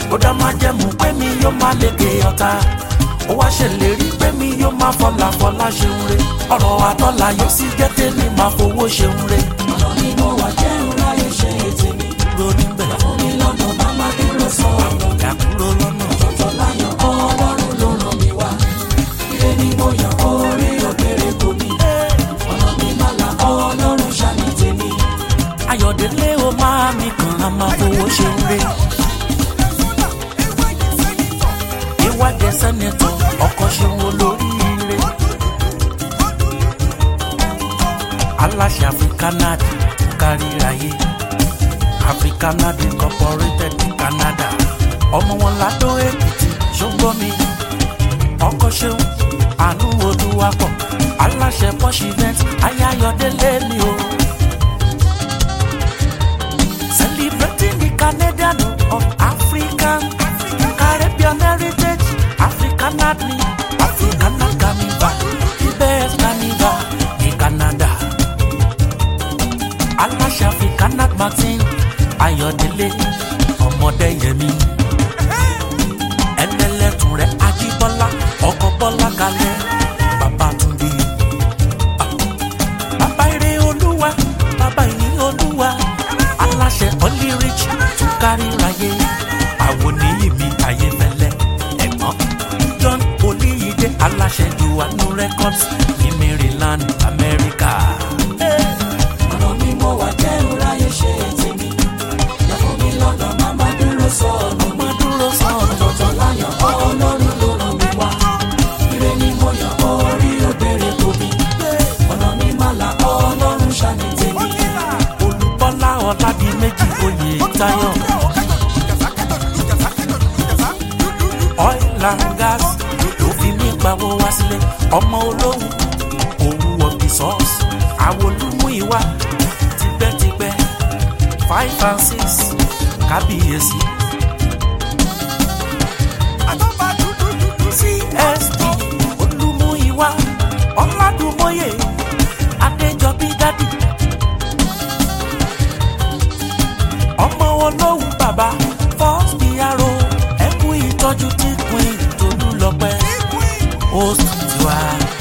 [SPEAKER 2] ó dá máa jẹ́mu pé mi yóò máa lékè ọ̀tá ó wá ṣèlérí pé mi yóò máa fọlá fọlá ṣeun re ọ̀rọ̀ àtọ́lá yóò sì jẹ́ tèmi máa fowó ṣeun re
[SPEAKER 1] ọ̀nà mi mo wà jẹ́ ńláyé ṣe tèmi.
[SPEAKER 2] ronú bẹ̀
[SPEAKER 1] fún mi lọ́nà má má dúró sọ ọ̀rọ̀.
[SPEAKER 2] yàkúrò lọ́nà
[SPEAKER 1] ọ̀tọ̀ láyọ̀ ọlọ́run ló ràn mí wá. ire ni mo yàn orí òkèrè kò mí. ọ̀nà mi má la ọlọ́run ṣàní tèmi.
[SPEAKER 2] ayọ̀délé o máa mi kàn á máa fowó ṣeun re ìwádìí sẹ́nẹ̀tọ̀ ọkọ̀ ṣeun olóríire aláṣẹ africanad káríayé africanad incorporated ní canada ọmọ wọn ládó èkìtì ṣógbómi ọkọ̀ ṣeun àánú olúwapọ̀ aláṣẹ posh event ayáyọ̀délé mi o. Celebrating the Canadian of African, Caribbean heritage, African Adni, African Carnival, the best carnival in Canada. Aláṣẹ African Martin, Ayọ̀délé, Ọmọdéyẹmí. Ẹlẹ́lẹ́tùn rẹ̀ Ajíbọ́lá, ọkọ̀ Bọ́lá kalẹ̀, Babátúndé. Bàbá ire olúwa, bàbá ìní olúwa, aláṣẹ Only-Rich tún kárí ráyé. Àwọn oníyìnbí ayéfẹ́lẹ́ ẹ̀gbọ́n. John Olíyídé aláṣẹ Juwanu Records ní Maryland, America.
[SPEAKER 1] ọ̀nà mi mo wà jẹ́ ńláyé ṣe tèmi. fún mi lọ́nà má má dúró sọ ọ̀nà mi.
[SPEAKER 2] Má dúró sọ̀rọ̀.
[SPEAKER 1] ọ̀tọ̀ láyọ̀ ọlọ́run ló ràn mí wá. ire ni mo yàn orí òkèrè kò mí. ọ̀nà mi má la ọlọ́run ṣàní tèmi.
[SPEAKER 2] Olùbọ́lá Ọládìméjì oyè Táyọ̀. Oil and gas ló fi mí gbàwó wá sílé. Ọmọ olóhùn òwú ọ̀bì sọ́ọ̀sì. Àwòlúmú ìwà tipẹ́tipẹ́ five and six kábíyèsí. CSD olúmú ìwà ọ̀làdùnmọ́yè Adéjọbí dádì. ọmọ olóhùn bàbá first piaro ẹkú ìtọ́jú tí queen tolú lọ́pẹ́ host tiwa.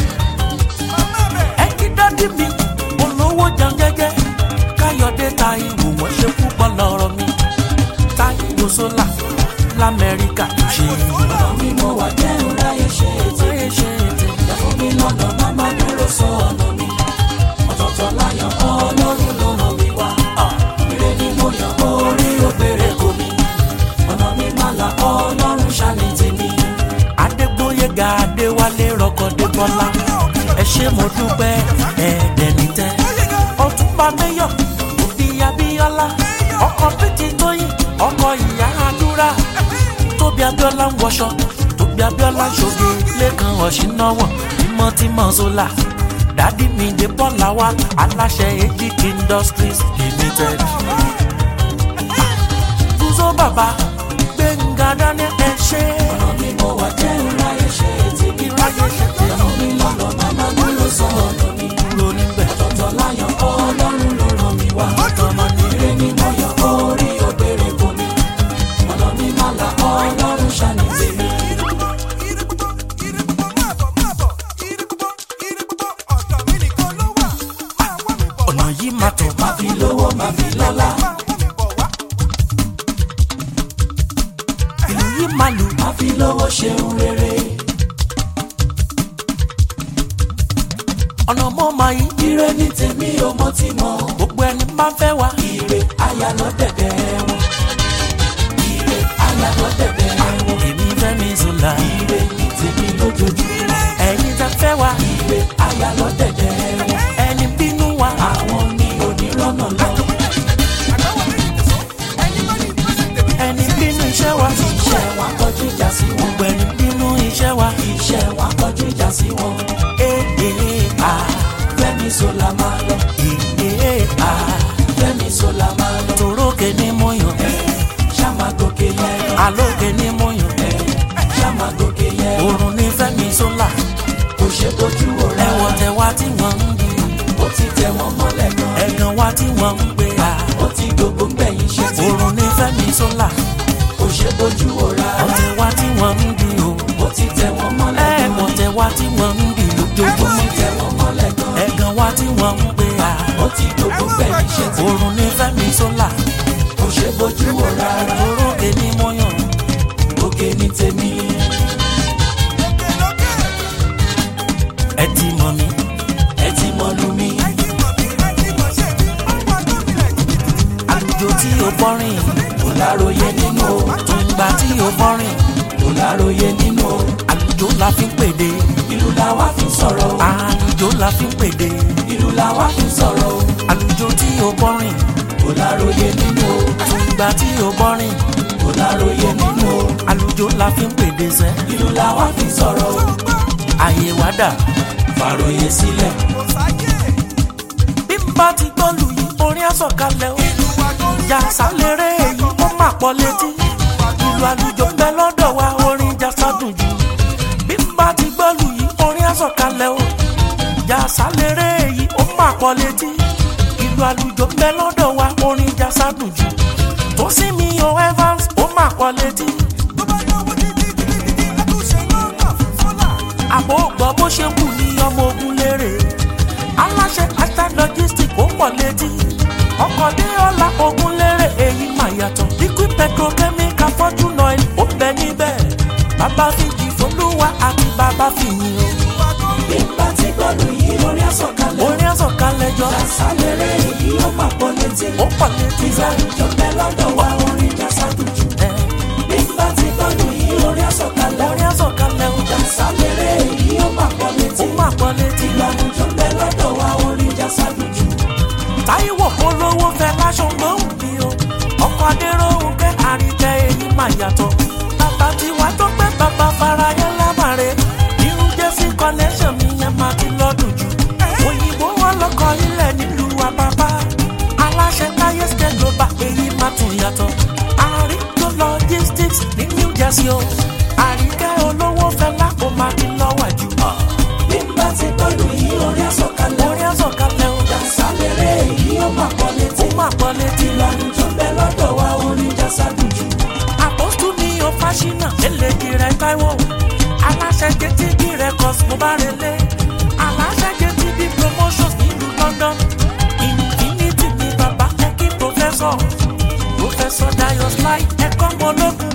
[SPEAKER 2] ẹ kí dádì mi olówó jẹun jẹ́jẹ́ káyọ̀dé ta ìwò wọ́n ṣe púpọ̀ lọ́rọ̀ mi táyìwò sólà lamẹ́ríkà tó ṣe.
[SPEAKER 1] ọ̀nà mi mo wà jẹ́ ńláyé ṣe tèmi.
[SPEAKER 2] ṣe ṣe ètè.
[SPEAKER 1] fún mi lọ́nà má má dúró sọ ọ̀nà mi. ọ̀tọ̀ọ̀tọ̀ láyọ̀ ọlọ́run ló ràn mí wá. ire ni mo yàn orí òkèrè kò mí. ọ̀nà mi má la ọlọ́run ṣàní tèmi.
[SPEAKER 2] adégbóyèga adéwálé rọkọdé bọlá ẹ ṣé mo dúpẹ́ ẹẹdẹni tẹ ọtúnba mẹyọ òbí abíọ́lá ọkọ pété tóyìn ọkọ ìyá àdúrà tóbi abíọ́lá ń wọṣọ tóbi abíọ́lá ń ṣoge lẹ́kan ọ̀ṣínáwọ̀ tímọ́tímọ́ sólà dádì mi dé bọ́lá wa aláṣẹ ejik industries limited gúúsọ bàbá gbẹ̀ngà daniel ẹ ṣé
[SPEAKER 1] ọ̀nà mi mo wà jẹ́ ńláyé ṣe tèmi.
[SPEAKER 2] ìráyè ṣe tèmi.
[SPEAKER 1] fún mi lọ́nà má má dúró sọ ọ̀nà mi.
[SPEAKER 2] kúrò níbẹ̀.
[SPEAKER 1] ọ̀tọ̀ọ̀tọ̀ láyọ̀ ọlọ́run ló ràn mí wá.
[SPEAKER 2] ọmọ ní
[SPEAKER 1] ire ni mo yàn orí òkèrè kò mí. ọ̀nà mi má la ọlọ́run ṣàní tèmi.
[SPEAKER 2] ọ̀nà yìí máa tọ̀
[SPEAKER 1] má fi lówó má fi lọ́lá.
[SPEAKER 2] ìlú yìí máa lù.
[SPEAKER 1] má fi lówó ṣeun rere.
[SPEAKER 2] ọ̀nà mọ́ máa yí.
[SPEAKER 1] ire ní tèmi ò mọ tí mọ.
[SPEAKER 2] gbogbo ẹni máa ń fẹ́ wa.
[SPEAKER 1] ire aya lọ dẹ̀dẹ̀ wọn. ire aya lọ dẹ̀dẹ̀ wọn.
[SPEAKER 2] èmi fẹ́ mi zùlà.
[SPEAKER 1] ire ní tèmi lójoojúmọ́.
[SPEAKER 2] ẹ̀yin tẹ́ fẹ́ wa.
[SPEAKER 1] ire aya lọ dẹ̀dẹ̀ wọn.
[SPEAKER 2] ẹni bínú wa.
[SPEAKER 1] àwọn ní onírọ́nà lọ.
[SPEAKER 2] ẹni bínú iṣẹ́ wa.
[SPEAKER 1] iṣẹ́ wa kọjú ìjà sí wọn.
[SPEAKER 2] gbogbo ẹni bínú iṣẹ́ wa.
[SPEAKER 1] iṣẹ́ wa kọjú ìjà sí wọn.
[SPEAKER 2] ee a
[SPEAKER 1] Fẹ́mi Sola máa lọ.
[SPEAKER 2] ee a
[SPEAKER 1] Fẹ́mi Sola máa lọ.
[SPEAKER 2] torókè ní mo yàn.
[SPEAKER 1] Ṣáma gòkè yẹn lọ.
[SPEAKER 2] alókè ní mo yàn.
[SPEAKER 1] Ṣáma gòkè yẹn lọ.
[SPEAKER 2] òrùn ní fẹ́mi sólà.
[SPEAKER 1] Kò ṣe bójú wò rárá.
[SPEAKER 2] ẹ̀wọ̀n tẹ wá tí wọ́n ń bí.
[SPEAKER 1] Ó ti tẹ wọ́n mọ́lẹ̀ gan.
[SPEAKER 2] ẹ̀gàn wá tí wọ́n ń gbé a.
[SPEAKER 1] Ó ti gbogbo gbẹ̀yìn ṣe ti.
[SPEAKER 2] òrùn ní fẹ́mi sólà.
[SPEAKER 1] Kò ṣe bójú o rárá
[SPEAKER 2] ọ̀tẹ̀ wa tí wọ́n ń di o
[SPEAKER 1] ó ti tẹ̀ wọ́n mọ́lẹ̀
[SPEAKER 2] ẹ̀ ọ̀tẹ̀ wa tí wọ́n ń di
[SPEAKER 1] ó ti
[SPEAKER 2] lójoojúmọ́
[SPEAKER 1] tẹ̀ wọ́n mọ́lẹ̀ gan
[SPEAKER 2] ẹ̀gàn wa tí wọ́n ń gbé a
[SPEAKER 1] ó ti dògbò fẹ́mi ṣe tí
[SPEAKER 2] òrùn ní fẹ́mi sólà
[SPEAKER 1] kò ṣe bójú o rárá
[SPEAKER 2] orókè ní mọ́yàn
[SPEAKER 1] òkè ní tèmi
[SPEAKER 2] ẹ ti mọ̀ mí
[SPEAKER 1] ẹ ti mọ̀lú mi
[SPEAKER 2] àlùjọ tí o bọ́rìn
[SPEAKER 1] kò láròyé nínú o
[SPEAKER 2] tùǹgbà tí o bọ́rìn
[SPEAKER 1] kò láròyé nínú o
[SPEAKER 2] àlùjọ la fi ń pèdè
[SPEAKER 1] ìlú làwa fi ń sọ̀rọ̀ o
[SPEAKER 2] àlùjọ la fi ń pèdè
[SPEAKER 1] ìlú làwa fi ń sọ̀rọ̀ o
[SPEAKER 2] àlùjọ tí o bọ́rìn
[SPEAKER 1] kò láròyé nínú o
[SPEAKER 2] tùǹgbà tí o bọ́rìn
[SPEAKER 1] kò láròyé nínú o
[SPEAKER 2] àlùjọ la fi ń pèdè sẹ́
[SPEAKER 1] ìlú làwa fi ń sọ̀rọ̀ o
[SPEAKER 2] àyè wá dà
[SPEAKER 1] fàròyé sílẹ̀
[SPEAKER 2] bí n bá ti gbọ́ lù yí orin àsọ̀kalẹ̀ o jàsá lérè èyí ó mà pọ̀ létí ìlú àlùjọ ń bẹ lọ́dọ̀ wa orin jàsá dùn jù bí n bá ti gbọ́ lù yí orin àsọ̀kalẹ̀ o jàsá lérè èyí ó mà pọ̀ létí ìlú àlùjọ ń bẹ lọ́dọ̀ wa orin jàsá dùn jù tó sì mi o Evans ó mà pọ̀ létí àbò gbọ́ bó ṣe kù ní ọmọ ogun lérè aláṣẹ hashtag logistic ó pọ̀ létí ọkọ̀ dé ọ̀la ogun lérè èyí mà yàtọ̀ liquid petrochemical fortune oil ó bẹ níbẹ̀ bàbá fìjì folúwa àti bàbá fìyìn
[SPEAKER 1] bí n bá ti gbọ́dọ̀ yí orí àsọ̀kalẹ̀
[SPEAKER 2] o orin àsọ̀kalẹ̀ jọ
[SPEAKER 1] àṣàlẹ̀rẹ̀ èyí ó máa pọ̀ létí
[SPEAKER 2] ó pọ̀ létí sẹ́
[SPEAKER 1] ìjọ bẹ lọ́dọ̀ wa orin jàsá dùjú
[SPEAKER 2] ẹ̀
[SPEAKER 1] bí n bá ti gbọ́dọ̀ yí orí àsọ̀kalẹ̀
[SPEAKER 2] orin àsọ̀kalẹ̀ o
[SPEAKER 1] àṣàlẹ̀rẹ̀ èyí ó máa pọ̀ létí
[SPEAKER 2] ó mà pọ̀ létí
[SPEAKER 1] ìjọ bẹ lọ́dọ̀ wa orin jàsá dùjú
[SPEAKER 2] táíwò olówó fẹ́ láṣọ gbóhùn bí o ọkọ̀ adéròhùn kẹ́ àríkẹ́ èyí mà yàtọ̀ bàbá tiwa tó pẹ́ bàbá farayé lámàrè irú jẹ́sí connection mi yẹn máa ti lọ́dún jù òyìnbó wọn lọkọ̀ ilẹ̀ nílùú àbábá aláṣẹ táyé state global èyí máa tún yàtọ̀ àríkò logistics ní new jersey o àríkẹ́ olówó fẹ́ lápò máa ti lọ́wọ́ jù
[SPEAKER 1] bí n bá ti gbọ́dọ̀ yí orí àsọ̀kalẹ̀
[SPEAKER 2] orí àsọ̀kalẹ̀ o
[SPEAKER 1] àṣàlẹ̀rẹ̀ èyí ó máa pọ̀ létí
[SPEAKER 2] ó máa pọ̀ létí
[SPEAKER 1] ìjọ bẹ lọ́dọ̀ wa orin jàsá dùjú
[SPEAKER 2] àpòstù ní o fásinà eléjì rẹ táíwò aláṣẹ jtb records mo bá relé aláṣẹ jtb promotions nílùú london infinity ní bàbá ẹkí professor professor dayo slide ẹkọ mọlógún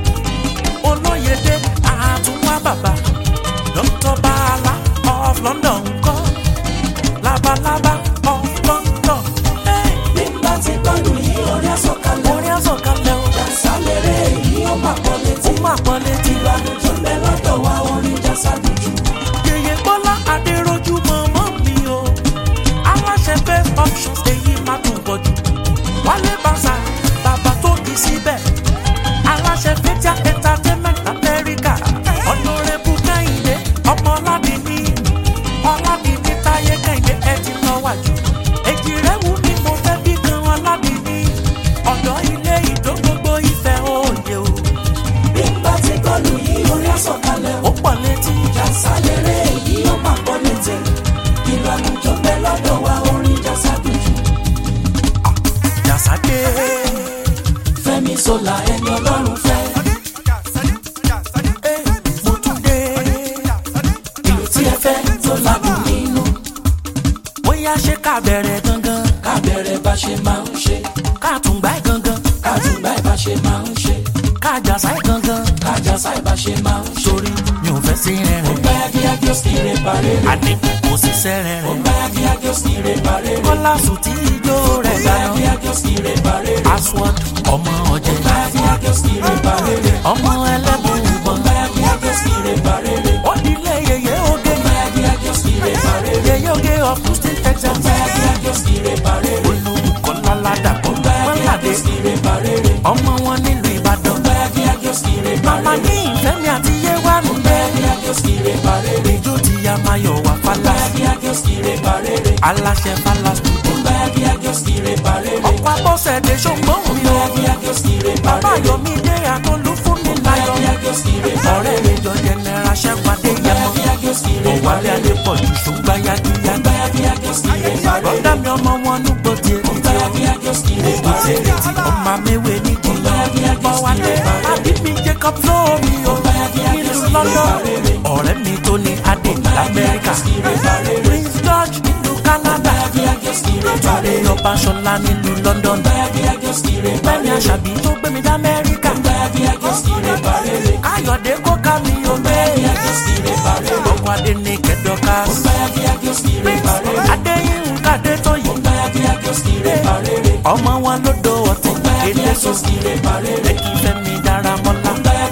[SPEAKER 2] olóyèdè àtúnwá bàbá dr bala of london ńkọ́ labalábá of london Hey,
[SPEAKER 1] bí n bá ti gbọ́dọ̀ yí orí àsọ̀kalẹ̀
[SPEAKER 2] orin àsọ̀kalẹ̀ o
[SPEAKER 1] àṣàlẹ̀rẹ̀ èyí ó máa pọ̀ létí
[SPEAKER 2] ó máa pọ̀ létí.
[SPEAKER 1] ìjọ bẹ lọ́dọ̀ wa orin jàsá dùjú
[SPEAKER 2] yèyé bọ́lá adéròjú mọ̀mọ́ mi o aláṣẹ best options èyí máa tún pọ̀ jù wálé bàṣà bàbá tó kì í síbẹ̀ aláṣẹ fẹ́tíà entertainment amẹ́ríkà ọ̀nàrẹ́bù kẹ́hìndé ọmọ ọ̀làdìní ọ̀làdìní táyé kẹ́hìndé ẹ̀ ti lọ wájú èjì rẹ̀ wù mí mo fẹ́ bí kan ọ̀làdìní ọ̀dọ́ ilé ìdó gbogbo ìfẹ́ òye o
[SPEAKER 1] bí n bá ti gbọ́dọ̀ yí orí àsọ̀kalẹ̀
[SPEAKER 2] ó pọ̀ létí
[SPEAKER 1] àṣàlẹ̀rẹ̀ èyí ó máa pọ̀ létí ìlànà ìjọ bẹ lọ́dọ̀ wa orin jàsá dùjú
[SPEAKER 2] jàsáde
[SPEAKER 1] fẹ́mi sọlá ẹni ọlọ́run fẹ́
[SPEAKER 2] mo tún dé.
[SPEAKER 1] ìlú tí ẹ fẹ́ tó ládùn nínú
[SPEAKER 2] bóyá ṣé ká bẹ̀rẹ̀ gangan
[SPEAKER 1] ká bẹ̀rẹ̀ bá ṣe máa ń ṣe
[SPEAKER 2] ká tún gbá gangan
[SPEAKER 1] ká tún báyìí bá ṣe máa ń ṣe
[SPEAKER 2] ká jàsá gangan
[SPEAKER 1] ká jàsá ìbá ṣe máa ń ṣe
[SPEAKER 2] sórí mi ò fẹ́ sí
[SPEAKER 1] ó
[SPEAKER 2] rẹ̀rẹ̀
[SPEAKER 1] gbá yágíyágí ó sì rè parẹ́ rẹ̀
[SPEAKER 2] àdínkù kò sí
[SPEAKER 1] ó
[SPEAKER 2] sẹ́rẹ̀rẹ̀
[SPEAKER 1] gbá yágíyágí ó sì rè parẹ́ rẹ̀
[SPEAKER 2] kọ́lá sùn tí ijó rẹ̀
[SPEAKER 1] ó gbá
[SPEAKER 2] dáná
[SPEAKER 1] yágíyágí ó sì rè parẹ́ rẹ̀
[SPEAKER 2] aswad ọmọ ọ̀jẹ̀
[SPEAKER 1] ó gbá yágíyágí ó sì rè parẹ́ rẹ̀
[SPEAKER 2] ọmọ ẹlẹ́bùn
[SPEAKER 1] ó
[SPEAKER 2] ìbọn
[SPEAKER 1] gbá yágíyágí ó sì rè parẹ́ rẹ̀
[SPEAKER 2] ó dilé yeye oge
[SPEAKER 1] ó gbá yágíyágí ó sì rè parẹ́ rẹ̀
[SPEAKER 2] yeye oge of houston
[SPEAKER 1] ó
[SPEAKER 2] texas
[SPEAKER 1] gbá yágíyágí ó sì rè parẹ́ rẹ̀
[SPEAKER 2] olùkọ́lá ládàpọ̀
[SPEAKER 1] ó gbá yágíyágí
[SPEAKER 2] mọ́ládé
[SPEAKER 1] ó sì rè parẹ́ rẹ̀
[SPEAKER 2] ọmọ wọn nílùú ìbàdàn
[SPEAKER 1] ó gbá yágíyágí ó sì rè
[SPEAKER 2] màmá
[SPEAKER 1] parẹ́
[SPEAKER 2] ní
[SPEAKER 1] rẹ̀
[SPEAKER 2] ìfẹ́mi àti yéwánu
[SPEAKER 1] ó gbá yágíyágí ó sì rè parẹ́ rẹ̀
[SPEAKER 2] ìjó ti ya mayọ̀ wá
[SPEAKER 1] ó gbá
[SPEAKER 2] fálá
[SPEAKER 1] yágíyágí ó sì rè parẹ́ rẹ̀
[SPEAKER 2] aláṣẹ fálá studio
[SPEAKER 1] ó gbá yágíyágí ó sì rè parẹ́ rẹ̀
[SPEAKER 2] ọ̀pọ̀ abọ́sẹ̀dé ṣògbọ́n
[SPEAKER 1] ó
[SPEAKER 2] mi
[SPEAKER 1] gbá
[SPEAKER 2] o
[SPEAKER 1] yágíyágí ó sì rè
[SPEAKER 2] bàbá
[SPEAKER 1] parẹ́ rẹ̀
[SPEAKER 2] yomi dé àtọ́lú fún mi
[SPEAKER 1] ó gbá
[SPEAKER 2] láyọ̀
[SPEAKER 1] yágíyágí ó sì rè
[SPEAKER 2] ọ̀rẹ́
[SPEAKER 1] parẹ́
[SPEAKER 2] mi
[SPEAKER 1] rẹ̀
[SPEAKER 2] jọ jẹnẹra ṣẹ́pàdé
[SPEAKER 1] ó gbá
[SPEAKER 2] yẹmọ
[SPEAKER 1] yágíyágí ó sì rè
[SPEAKER 2] ọ̀wálé
[SPEAKER 1] parẹ́ rẹ̀
[SPEAKER 2] adépọ̀jù ṣùgbà
[SPEAKER 1] ó
[SPEAKER 2] yagiyagi
[SPEAKER 1] gbá yágíyágí ó sì rè parẹ́
[SPEAKER 2] bọ́dà
[SPEAKER 1] rẹ̀
[SPEAKER 2] mi ọmọ wọn núgbò tiẹ̀
[SPEAKER 1] ó gbá yágíyágí ó sì rè parẹ́ rẹ̀
[SPEAKER 2] ọmọ amẹ́wé ní
[SPEAKER 1] ó gbá
[SPEAKER 2] jìnnà
[SPEAKER 1] yágíyágí ó
[SPEAKER 2] bọ́
[SPEAKER 1] sì
[SPEAKER 2] wálé
[SPEAKER 1] rè parẹ́
[SPEAKER 2] àbí
[SPEAKER 1] rẹ̀
[SPEAKER 2] jacob lómi o nílùú london ọ̀rẹ́ mi tó ní adé lamẹ́ríkà prince george nílùú canada tọ́lé ọba ṣọlá nílùú london bẹ́ẹ̀ni àṣàbí tó gbé mi dá amẹ́ríkà káyọ̀dé kó ká mi ò bẹ́ẹ̀ ọkọ̀ adé ní kẹ́dọ́ká adéyínká adé tó yìí ọmọ wọn ló do ọtí kéde so lẹ́kì fẹ́mi dára mọ́lá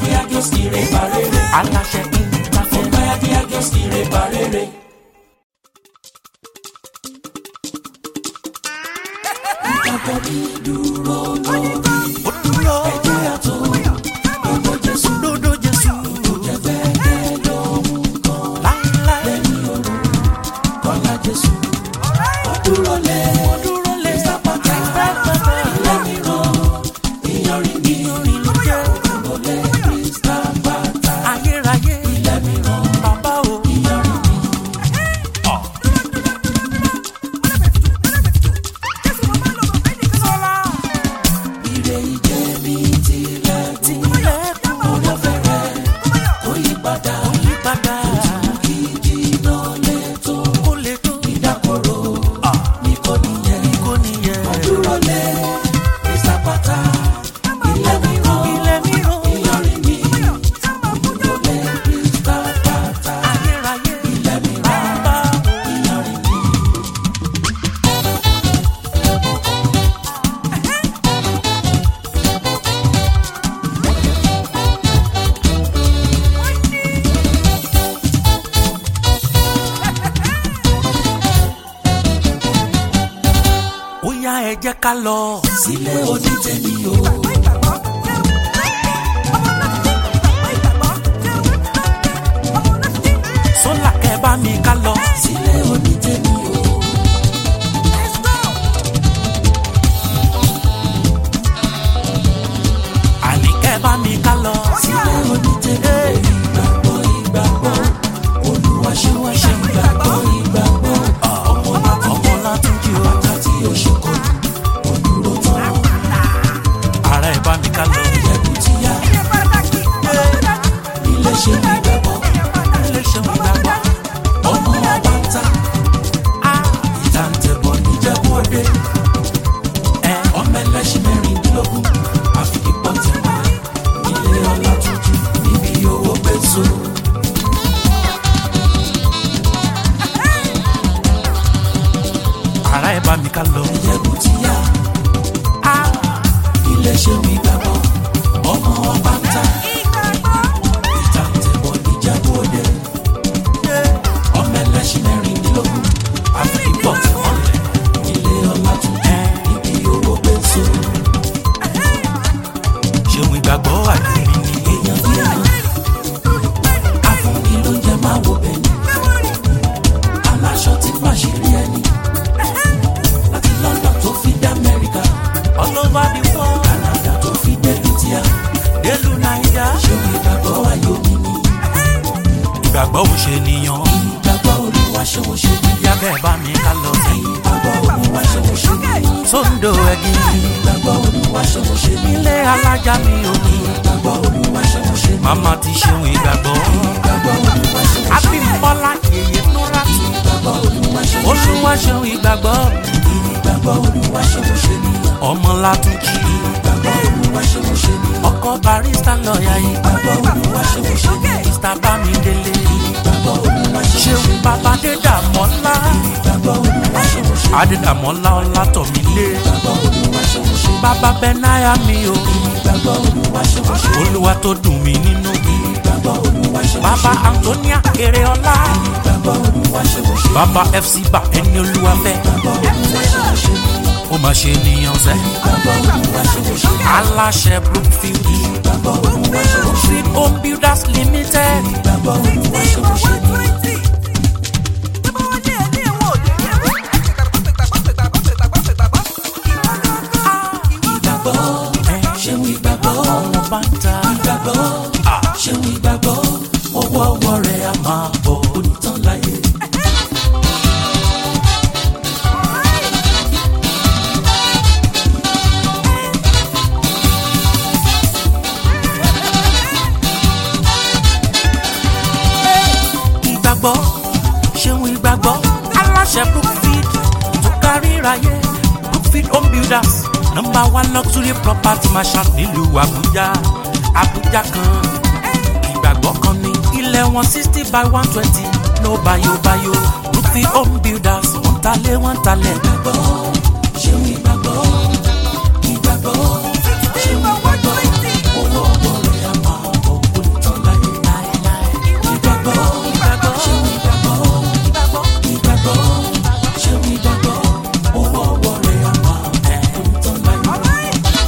[SPEAKER 2] aláṣẹ ìtafẹ́.
[SPEAKER 1] Ìgbàgbọ́ mi dúró lórí
[SPEAKER 2] ó dúró
[SPEAKER 1] ẹ̀jẹ̀ àtò gbogbo Jésù
[SPEAKER 2] lódò jésù
[SPEAKER 1] jẹ́fẹ́ lóhun kan
[SPEAKER 2] láíláí
[SPEAKER 1] lẹ́yìn òru kọ́lá Jésù. Ó dúró lé
[SPEAKER 2] ó dúró lé
[SPEAKER 1] sápàtà lẹ́mìíràn ìyanrìn mi
[SPEAKER 2] ìlú jẹ́
[SPEAKER 1] dúró lé sápàtà
[SPEAKER 2] ayérayé
[SPEAKER 1] lẹ́mìíràn
[SPEAKER 2] bàbá o.
[SPEAKER 1] ìyanrìn mi. Ire ìjẹ́ mi tilẹ̀ kù
[SPEAKER 2] tilẹ̀kùn
[SPEAKER 1] orí ọ̀fẹ́ rẹ̀ ó yí padà
[SPEAKER 2] yípadà
[SPEAKER 1] kí jìnnà lè tó
[SPEAKER 2] kó lè tó
[SPEAKER 1] ìdákọ̀ró ní kò nìyẹn.
[SPEAKER 2] kó nìyẹn.
[SPEAKER 1] dúró lé ìsàpàtà ilé mìíràn
[SPEAKER 2] ilé mìíràn
[SPEAKER 1] ìyanrìn mi dúró lé ìsàpàtà
[SPEAKER 2] ayérayé
[SPEAKER 1] ilé mìíràn
[SPEAKER 2] bàbá o.
[SPEAKER 1] ìyanrìn mi.
[SPEAKER 2] ó yá ẹ jẹ́ ká lọ.
[SPEAKER 1] sílé onítẹ̀mí o
[SPEAKER 2] sólà kẹ́ bá mi ká lọ.
[SPEAKER 1] sílé onítẹ̀mí o
[SPEAKER 2] àní kẹ́ bá mi ká lọ.
[SPEAKER 1] sílé onítẹ̀mí o ìgbàgbọ́ ìgbàgbọ́ Olúwa ṣe wá ṣe ìgbàgbọ́ ìgbàgbọ́ ọmọ láti
[SPEAKER 2] ọmọ látúnjì o.
[SPEAKER 1] àti òṣùkọ́ òdúró tán
[SPEAKER 2] ara ẹ bá mi ká lọ.
[SPEAKER 1] ẹ̀bùn ti yá ilé ṣe ìgbàgbọ́
[SPEAKER 2] ilé ṣeun ìgbàgbọ́.
[SPEAKER 1] ọmọ ọba ń ta ìtàǹtẹ̀bọ̀ níjẹ̀bú òde
[SPEAKER 2] ẹ
[SPEAKER 1] ọmọ ẹlẹ́ṣin mẹ́rìndínlógún àfikípọ̀ tẹ̀wá ilé ọlá tuntun níbi owó gbèsò.
[SPEAKER 2] ara ẹ bá mi ká lọ.
[SPEAKER 1] ẹ̀bùn ti yá ilé ṣe ìgbàgbọ́ ọmọ ọba ń ta ìtàǹtẹ̀bọ̀ níjẹ̀bú òde ọmọ ẹlẹ́ṣin mẹ́rìndínlógún àfikípọ̀ tẹ̀wá ilé ọlá tuntun níbi owó gbèsò.
[SPEAKER 2] ṣeun ìgbàgbọ́ àjùmí ni.
[SPEAKER 1] èèyàn bí èèyàn afúnni ló ń jẹ máa wo bẹ̀yìn aláṣọ tí pàṣírí ẹni láti London tó fi dé Amẹ́ríkà
[SPEAKER 2] all over the world
[SPEAKER 1] Canada tó fi dé India
[SPEAKER 2] délù naija.
[SPEAKER 1] ṣé ìgbàgbọ́ ayọ̀ mi ni
[SPEAKER 2] ìgbàgbọ́ ò ṣe nìyàn.
[SPEAKER 1] ìgbàgbọ́ Olúwa ṣé wọ́n ṣe ni
[SPEAKER 2] yá kẹ́ bá mi ká lọ.
[SPEAKER 1] ìgbàgbọ́ Olúwa ṣé wọ́n ṣe ni
[SPEAKER 2] sóńdò ẹ̀gìn
[SPEAKER 1] ìgbàgbọ́ Olúwa ṣé wọ́n ṣe ni
[SPEAKER 2] ilé alájà mi ò ní.
[SPEAKER 1] ìgbàgbọ́ Olúwa ṣé wọ́n ṣe ni
[SPEAKER 2] màmá ti ṣeun ìgbàgbọ́.
[SPEAKER 1] ìgbàgbọ́ Olúwa ṣé wọ́n ṣe ni
[SPEAKER 2] abímbọ́lá yèyé núra.
[SPEAKER 1] ìgbàgbọ́ Olúwa ṣé wọ́n
[SPEAKER 2] oṣù wá ṣeun ìgbàgbọ́.
[SPEAKER 1] ìgbàgbọ́ Olúwa ṣé wọ́n ṣe ni
[SPEAKER 2] ọmọ látúnjì.
[SPEAKER 1] ìgbàgbọ́ Olúwa ṣé wọ́n ṣe ni
[SPEAKER 2] ọkọ barista lọ́ọ̀yà yìí.
[SPEAKER 1] ìgbàgbọ́ Olúwa ṣé wọ́n ṣe ni
[SPEAKER 2] mr bámidélé.
[SPEAKER 1] ìgbàgbọ́ Olúwa ṣé wọ́n ṣe
[SPEAKER 2] ṣeun
[SPEAKER 1] ni
[SPEAKER 2] bàbá dédàmọ́lá.
[SPEAKER 1] ìgbàgbọ́ Olúwa ṣé wọ́n ṣe ni
[SPEAKER 2] adédàmọ́lá ọlátọ̀mílé.
[SPEAKER 1] ìgbàgbọ́ Olúwa ṣé wọ́n ṣe ni
[SPEAKER 2] bàbá bẹ́náyà mi o.
[SPEAKER 1] ìgbàgbọ́ Olúwa ṣé wọ́n ṣe ni
[SPEAKER 2] olúwa tó dùn mí nínú.
[SPEAKER 1] ìgbàgbọ́ Olúwa ṣé wọ́n ṣe
[SPEAKER 2] bàbá
[SPEAKER 1] ni
[SPEAKER 2] antonia eréọlá.
[SPEAKER 1] ìgbàgbọ́ Olúwa ṣé wọ́n ṣe ni
[SPEAKER 2] bàbá fc bá ẹni olúwa fẹ́.
[SPEAKER 1] ìgbàgbọ́ Olúwa ṣé wọ́n ṣe ni
[SPEAKER 2] ó máa ṣe nìyàn sẹ́.
[SPEAKER 1] ìgbàgbọ́ Olúwa ṣé wọ́n ṣe ni
[SPEAKER 2] aláṣẹ brookfield.
[SPEAKER 1] ìgbàgbọ́ Olúwa ṣé wọ́n ṣe ni
[SPEAKER 2] street home builders limited.
[SPEAKER 1] ìgbàgbọ́ Olúwa ṣé wọ́n ṣe ni ìgbàgbọ́ ṣeun ìgbàgbọ́
[SPEAKER 2] ọmọ bá ń ta.
[SPEAKER 1] ìgbàgbọ́ ṣeun ìgbàgbọ́ ọwọ́ ọwọ́ rẹ̀ á máa bọ̀ onítàn láyé.
[SPEAKER 2] ìgbàgbọ́ ṣeun ìgbàgbọ́ aláṣẹ brookfield tó kárí ìráyé brookfield home builders number one luxury property marshal nílùú àbújá àbújá kan ìgbàgbọ́ kan ní ilẹ̀ wọn sixty by one twenty no bayo bayo brookfield home builders wọ́n talé wọ́n talẹ̀.
[SPEAKER 1] ìgbàgbọ́ ṣeun ìgbàgbọ́ ìgbàgbọ́ ṣeun ìgbàgbọ́ owó ọwọ́ rẹ̀ á máa bọ̀ onítàn láyé ìgbàgbọ́ ṣeun ìgbàgbọ́ ìgbàgbọ́ ṣeun ìgbàgbọ́ owó ọwọ́ rẹ̀ á máa bọ̀ onítàn láyé.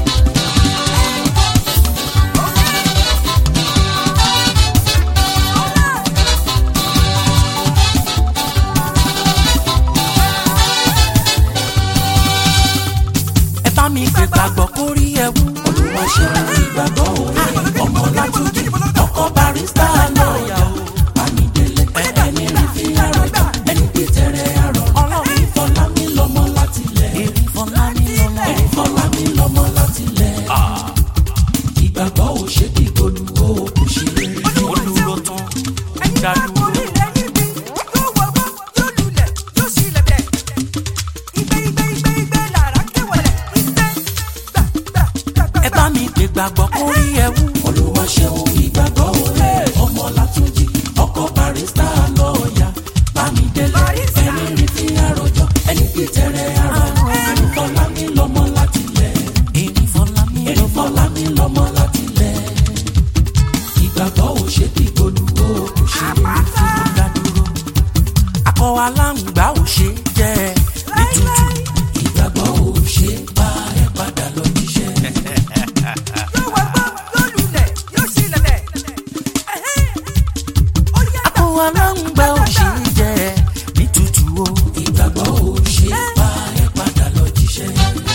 [SPEAKER 2] ẹ bá mi gbé gbàgbọ́ kórí ẹ̀wù.
[SPEAKER 1] olúwa ṣeun ìgbàgbọ́ òwe ọmọ látúndì ọkọ barista lọ́ọ̀yà bámidélé ẹni rí fi àròjà ẹni pé tẹ̀rẹ̀ àrọ̀
[SPEAKER 2] ọlọ́run
[SPEAKER 1] ìfọlámi lọ́mọ láti lẹ̀
[SPEAKER 2] èrè fọlá ní lọ́mọ.
[SPEAKER 1] ìfọlámi lọ́mọ láti lẹ̀ ìgbàgbọ́ ò ṣe kí olùwò kò ṣe é
[SPEAKER 2] olùrò tán dádúró. ẹ bá mi gbé gbàgbọ́ kórí ẹ̀wù.
[SPEAKER 1] olúwa ṣeun ìgbàgbọ́ òwe ọmọ látúndì ọkọ barista lọ́ọ̀yà bámidélé ẹni rí fi àròjọ ẹni pé tẹ̀rẹ̀ àrọ̀ ìfọlámi lọ́mọ láti lẹ̀.
[SPEAKER 2] èrè fọlá ní lọ́mọ.
[SPEAKER 1] Ìfọlámi lọ́mọ láti lẹ̀. Ìgbàgbọ́ ò ṣe kí olùwò kò ṣe é fi.
[SPEAKER 2] dádúró. akọ aláǹgbá ò ṣe jẹ́ nítutù.
[SPEAKER 1] Ìgbàgbọ́ ò ṣe bá ẹ padà lọ jíṣẹ́.
[SPEAKER 2] akọ aláǹgbá ò ṣe jẹ́ nítutù o.
[SPEAKER 1] Ìgbàgbọ́ ò ṣe bá ẹ padà lọ jíṣẹ́.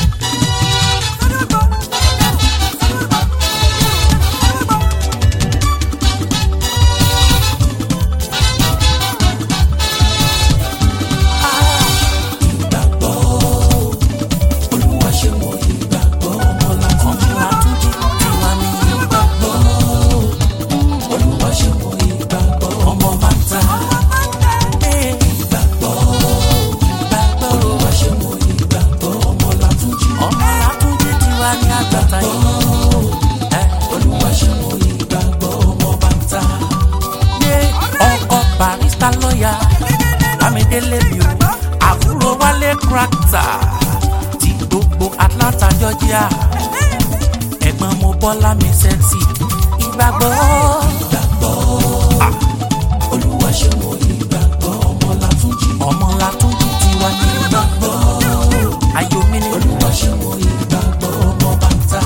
[SPEAKER 1] Ìgbàgbọ́ Olúwa ṣe wọ ìgbàgbọ́ ọmọ láti
[SPEAKER 2] ọmọ látúndì tiwa ní.
[SPEAKER 1] ìgbàgbọ́. Olúwa ṣe wọ ìgbàgbọ́ ọmọ bàtà.
[SPEAKER 2] Ee,
[SPEAKER 1] Ìgbàgbọ́
[SPEAKER 2] ìgbàgbọ́ o.
[SPEAKER 1] Olúwa ṣe wọ ìgbàgbọ́ ọmọ látúnjì.
[SPEAKER 2] ọmọ látúndì tiwa ní àgbàtà yìí. ẹ
[SPEAKER 1] Olúwa ṣe wọ ìgbàgbọ́ ọmọ bàtà.
[SPEAKER 2] yé ọkọ barista lọ́ọ̀yà bámidélé mi o àbúrò wálé krakta ti gbogbo atlanta georgia ẹ̀gbọ́n mo bọ́lá mi sẹ́ksì ìgbàgbọ́
[SPEAKER 1] Ìgbàgbọ́ Olúwa ṣe wọ ìgbàgbọ́ ọmọ látúnjì.
[SPEAKER 2] ọmọ látúndì tiwa ní ìgbàgbọ́ ayọ̀ mi ni
[SPEAKER 1] Olúwa ṣe wọ ìgbàgbọ́ ọmọ bàtà.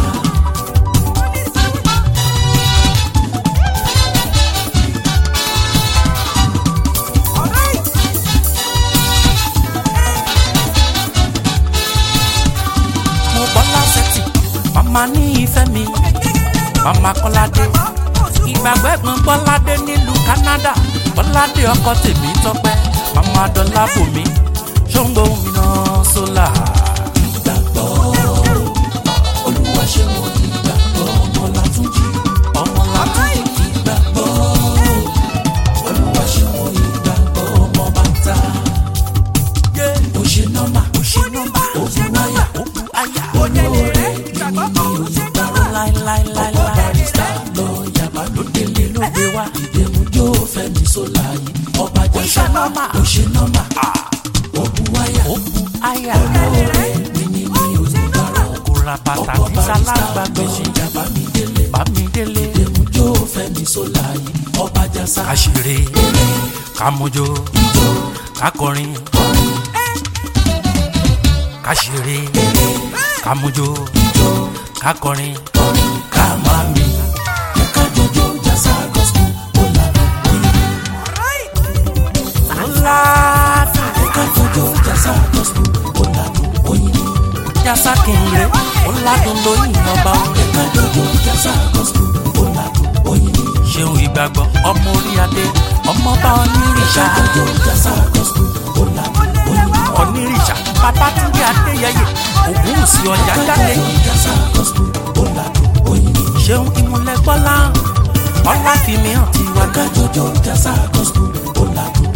[SPEAKER 2] mo bọ́lá sẹ́ksì màmá ní ìfẹ́ mi màmá kọ́ládé ìgbàgbọ́ ẹ̀gbọ́n bọ́ládé nílùú canada bọ́ládé ọkọ tèmi tọ́pẹ́ màmá dọ́là bòmí ṣóńgbó mi náà sólà.
[SPEAKER 1] Ìgbàgbọ́ Olúwa ṣe wọ ìgbàgbọ́ ọmọ látúnjì.
[SPEAKER 2] ọmọ látúndì
[SPEAKER 1] Ìgbàgbọ́ Olúwa ṣe wọ ìgbàgbọ́ ọmọ bàtà.
[SPEAKER 2] yé
[SPEAKER 1] Ó ṣe nọ́mà, ó ṣe
[SPEAKER 2] nọ́mbà
[SPEAKER 1] ògùn wáyà.
[SPEAKER 2] òkú àyà
[SPEAKER 1] olóore mímí ní olùgbàrọ̀
[SPEAKER 2] láíláíláíláí
[SPEAKER 1] barista lọ́ọ̀yà balódélé
[SPEAKER 2] ló gbé wá
[SPEAKER 1] ìdèmújó fẹ́mi sólà yìí ọba jẹ́sà
[SPEAKER 2] ṣe nọ́mà.
[SPEAKER 1] ó ṣe nọ́mà ògùn wáyà
[SPEAKER 2] òkú àyà
[SPEAKER 1] olóore mímí ní olùgbàrọ̀
[SPEAKER 2] kò ra bàtà
[SPEAKER 1] ọkọ̀
[SPEAKER 2] tí
[SPEAKER 1] barista
[SPEAKER 2] sálágbà gbèsè
[SPEAKER 1] lọ́ọ̀yà bámidélé
[SPEAKER 2] bámidélé
[SPEAKER 1] ìdèmújó fẹ́mi sólà yìí ọba jẹ́sà
[SPEAKER 2] àṣírí kàmójó kakọrin kàṣírí kàmójó kakọrin
[SPEAKER 1] ká máa mi ká jọjọ jásà gospel ó là
[SPEAKER 2] láàfin
[SPEAKER 1] ká jọjọ jásà gospel ó là oyin
[SPEAKER 2] jásá kìnìún ọ̀làdùn lóyìn ọba orin
[SPEAKER 1] ká jọjọ jásà gospel ó là oyin
[SPEAKER 2] ṣeun ìgbàgbọ́ ọmọ orí adé ọmọọba onírìṣà
[SPEAKER 1] jọjọ jásà gospel ó là oyin
[SPEAKER 2] onírìṣà babatunde adéyẹyẹ ògúnwùsì ọjà jáde
[SPEAKER 1] jásà gospel ó là oyin
[SPEAKER 2] ṣeun ìmúlẹ̀ gbọ́lá ọláfíìmí hàn tiwa
[SPEAKER 1] ká jọjọ jásà gospel ó là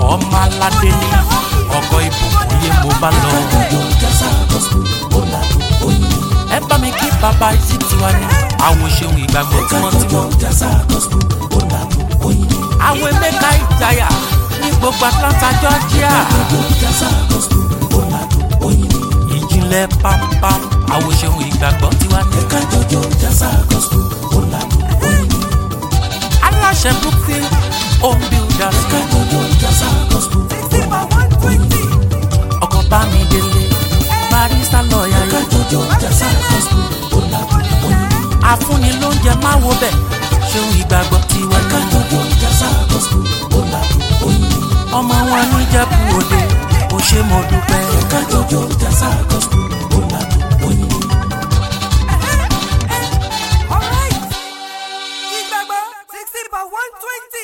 [SPEAKER 2] ọmọ aládé ní ọkọ ìbùkún yé mo bá lọ.
[SPEAKER 1] kájọjọ jásà gospel ó làdùn oyin.
[SPEAKER 2] ẹ bá mi kí bàbá ìsìtì wa ní àwọn òṣèlú ìgbàgbọ́ tí wọ́n ti
[SPEAKER 1] kájọjọ
[SPEAKER 2] wọ́n.
[SPEAKER 1] jásà gospel ó làdùn oyin.
[SPEAKER 2] àwọn emeka ìjayà ní gbogbo atlanta georgia.
[SPEAKER 1] kájọjọ jásà gospel ó làdùn oyin.
[SPEAKER 2] ìjìnlẹ̀ pampam àwọn òṣèlú ìgbàgbọ́ tí wọ́n ní.
[SPEAKER 1] kájọjọ jásà gospel ó làdùn oyin.
[SPEAKER 2] aláṣẹ brookfield home builders
[SPEAKER 1] kájọjọ jásà gospel ó làdùn oyin.
[SPEAKER 2] ọkọ̀ bá mi délé barista lọ́ọ̀yà yẹn.
[SPEAKER 1] kájọjọ jásà gospel ó làdùn oyin.
[SPEAKER 2] àfúnni ló ń jẹ máa wo bẹ̀ ṣéun ìgbàgbọ́ tí wọ́n ní.
[SPEAKER 1] kájọjọ jásà gospel ó làdùn oyin.
[SPEAKER 2] ọmọ wọn níjẹ̀bú òde ó ṣe mo dúpẹ́.
[SPEAKER 1] kájọjọ jásà gospel ó làdùn oyin.
[SPEAKER 3] Alright. Ìgbàgbọ́ sixty by one twenty.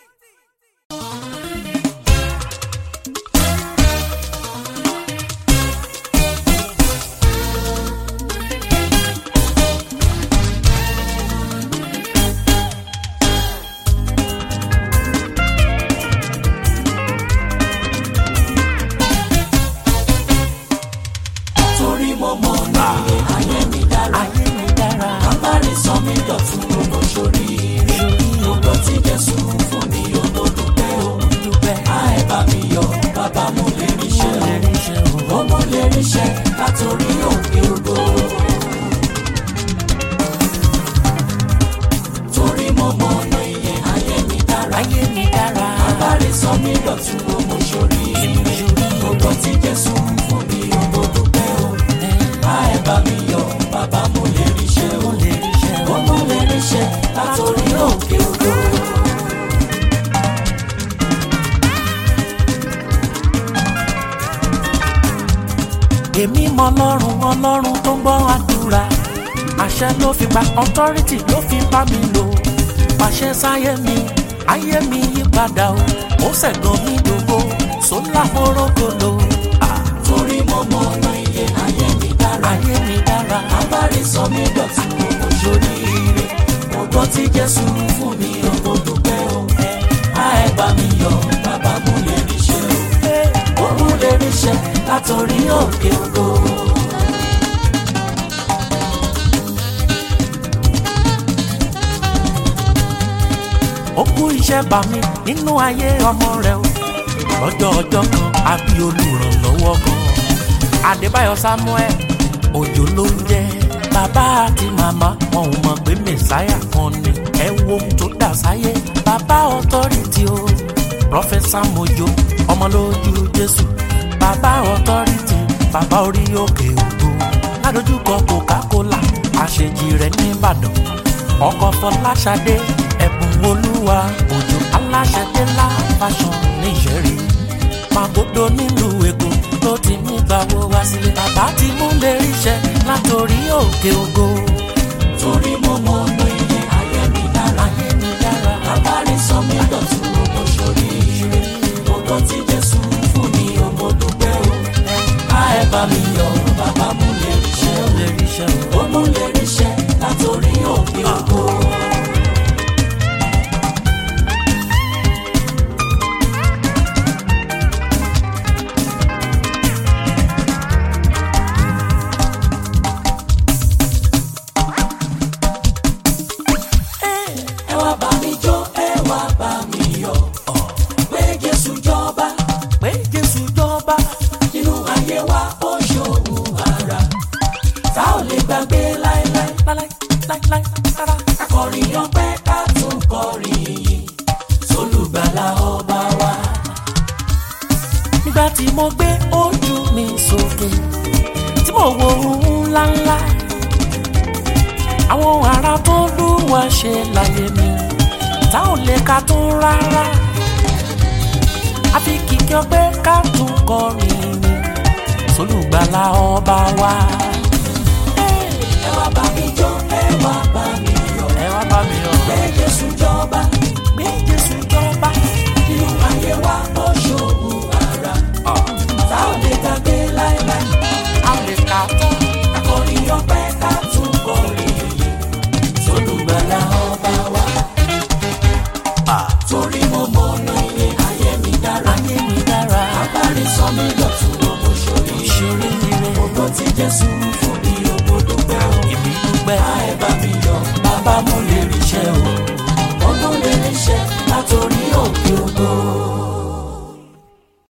[SPEAKER 1] torí mo mọ̀ ní ayé mi dára.
[SPEAKER 2] ayé mi dára
[SPEAKER 1] kábàárì sọ mí dọ̀tun owó sórí ire. gbogbo tí jésù fún mi ò mo dúpẹ́ o.
[SPEAKER 2] dúpẹ́
[SPEAKER 1] á ẹ bá mi yọ bàbá mo lè ríṣẹ́
[SPEAKER 2] lè
[SPEAKER 1] o.
[SPEAKER 2] rí iṣẹ́ o.
[SPEAKER 1] ó mo lè ríṣẹ́ látòrí òkè ògo. torí mo mọ̀ ní ayé mi dára.
[SPEAKER 2] ayé mi dára
[SPEAKER 1] kábàárì sọ mí dọ̀tun owó sórí ire. gbogbo tí jésù fún mi ò mo dúpẹ́ o. á ẹ bá mi yọ bàbá mo lè ríṣẹ́ o.
[SPEAKER 2] mo lè rí iṣẹ́ o.
[SPEAKER 1] ọmọ lè ríṣẹ́ látòrí òkè ògo.
[SPEAKER 2] èmi mọ ọlọ́run ọlọ́run tó ń gbọ́ àdúrà àṣẹ ló fi gba authority ló fi bá mi lò pàṣẹ sáyé mi ayé mi yí padà o ó ṣẹ̀gàn mi dògbò sólà mọ́rọ́gọ́lò
[SPEAKER 1] torí mo mọ ọ̀nà iye ayé mi dára.
[SPEAKER 2] ayé mi dára
[SPEAKER 1] abárí sọ mí dọ̀tun owó sórí ire. mo gbọ́ tí jésù fún mi ọkọ̀ dúpẹ́ o. á ẹ bá mi yọ bàbá mo lè ríṣẹ́ o. ó mú lè ríṣẹ́ látòrí òkè ògo.
[SPEAKER 2] ó kú iṣẹ́ bá mi nínú ayé ọmọ rẹ o lọ́jọ́ ọjọ́ kan àbí olùrànlọ́wọ́ kan adébáyọ̀ samuel òjò ló ń jẹ́ bàbá àti màmá wọn ò mọ̀ pé mẹ̀sáyà kan ni ẹ wo ohun tó dà sáyé bàbá ọ̀tọ́rìtì o prọfẹsà mojo ọmọ lójú jésù bàbá ọ̀tọ́rìtì bàbá orí òkè ògo ládojúkọ coca-cola àṣejì rẹ̀ nìbàdàn ọkọ̀ fọláṣadé ẹ̀bùn olúwa òjò aláṣẹdélá fashion níṣẹ́rí magodo nílùú èkó ló ti ní gbàwó wá sílé bàbá ti mú lè ríṣẹ́ látòrí òkè ògo
[SPEAKER 1] torí mo mọ ọ̀nà iye ayé mi dára.
[SPEAKER 2] ayé mi dára
[SPEAKER 1] abárí sọ mí dọ̀tun owó sórí ire. mo gbọ́ tí jésù fún mi ọmọ dúpẹ́ o. á ẹ bá mi yọ bàbá mú lè ríṣẹ́ o.
[SPEAKER 2] lè ríṣẹ́ o.
[SPEAKER 1] ó mú lè ríṣẹ́ látòrí òkè ògo. ẹ wá bá mi jó ẹ wá bá mi yọ̀ pé jésù jọba
[SPEAKER 2] pé jésù jọba
[SPEAKER 1] nínú ayé wa ó ṣòwò ara tá ò lè gbàgbé láéláé
[SPEAKER 2] láíláí láíláí rárá.
[SPEAKER 1] akọrin ọpẹ́ ká tún kọrin yìí sólùgbàlà ọba wa.
[SPEAKER 2] nígbà tí mo gbé ojú mi sókè tí mo wo ohun ńláńlá àwọn ará tó lúwa ṣe láyé mi tá ò lè ka tún rárá àfi kìkì ọpẹ́ ká tún kọrin mi sólùgbàlà ọba wa.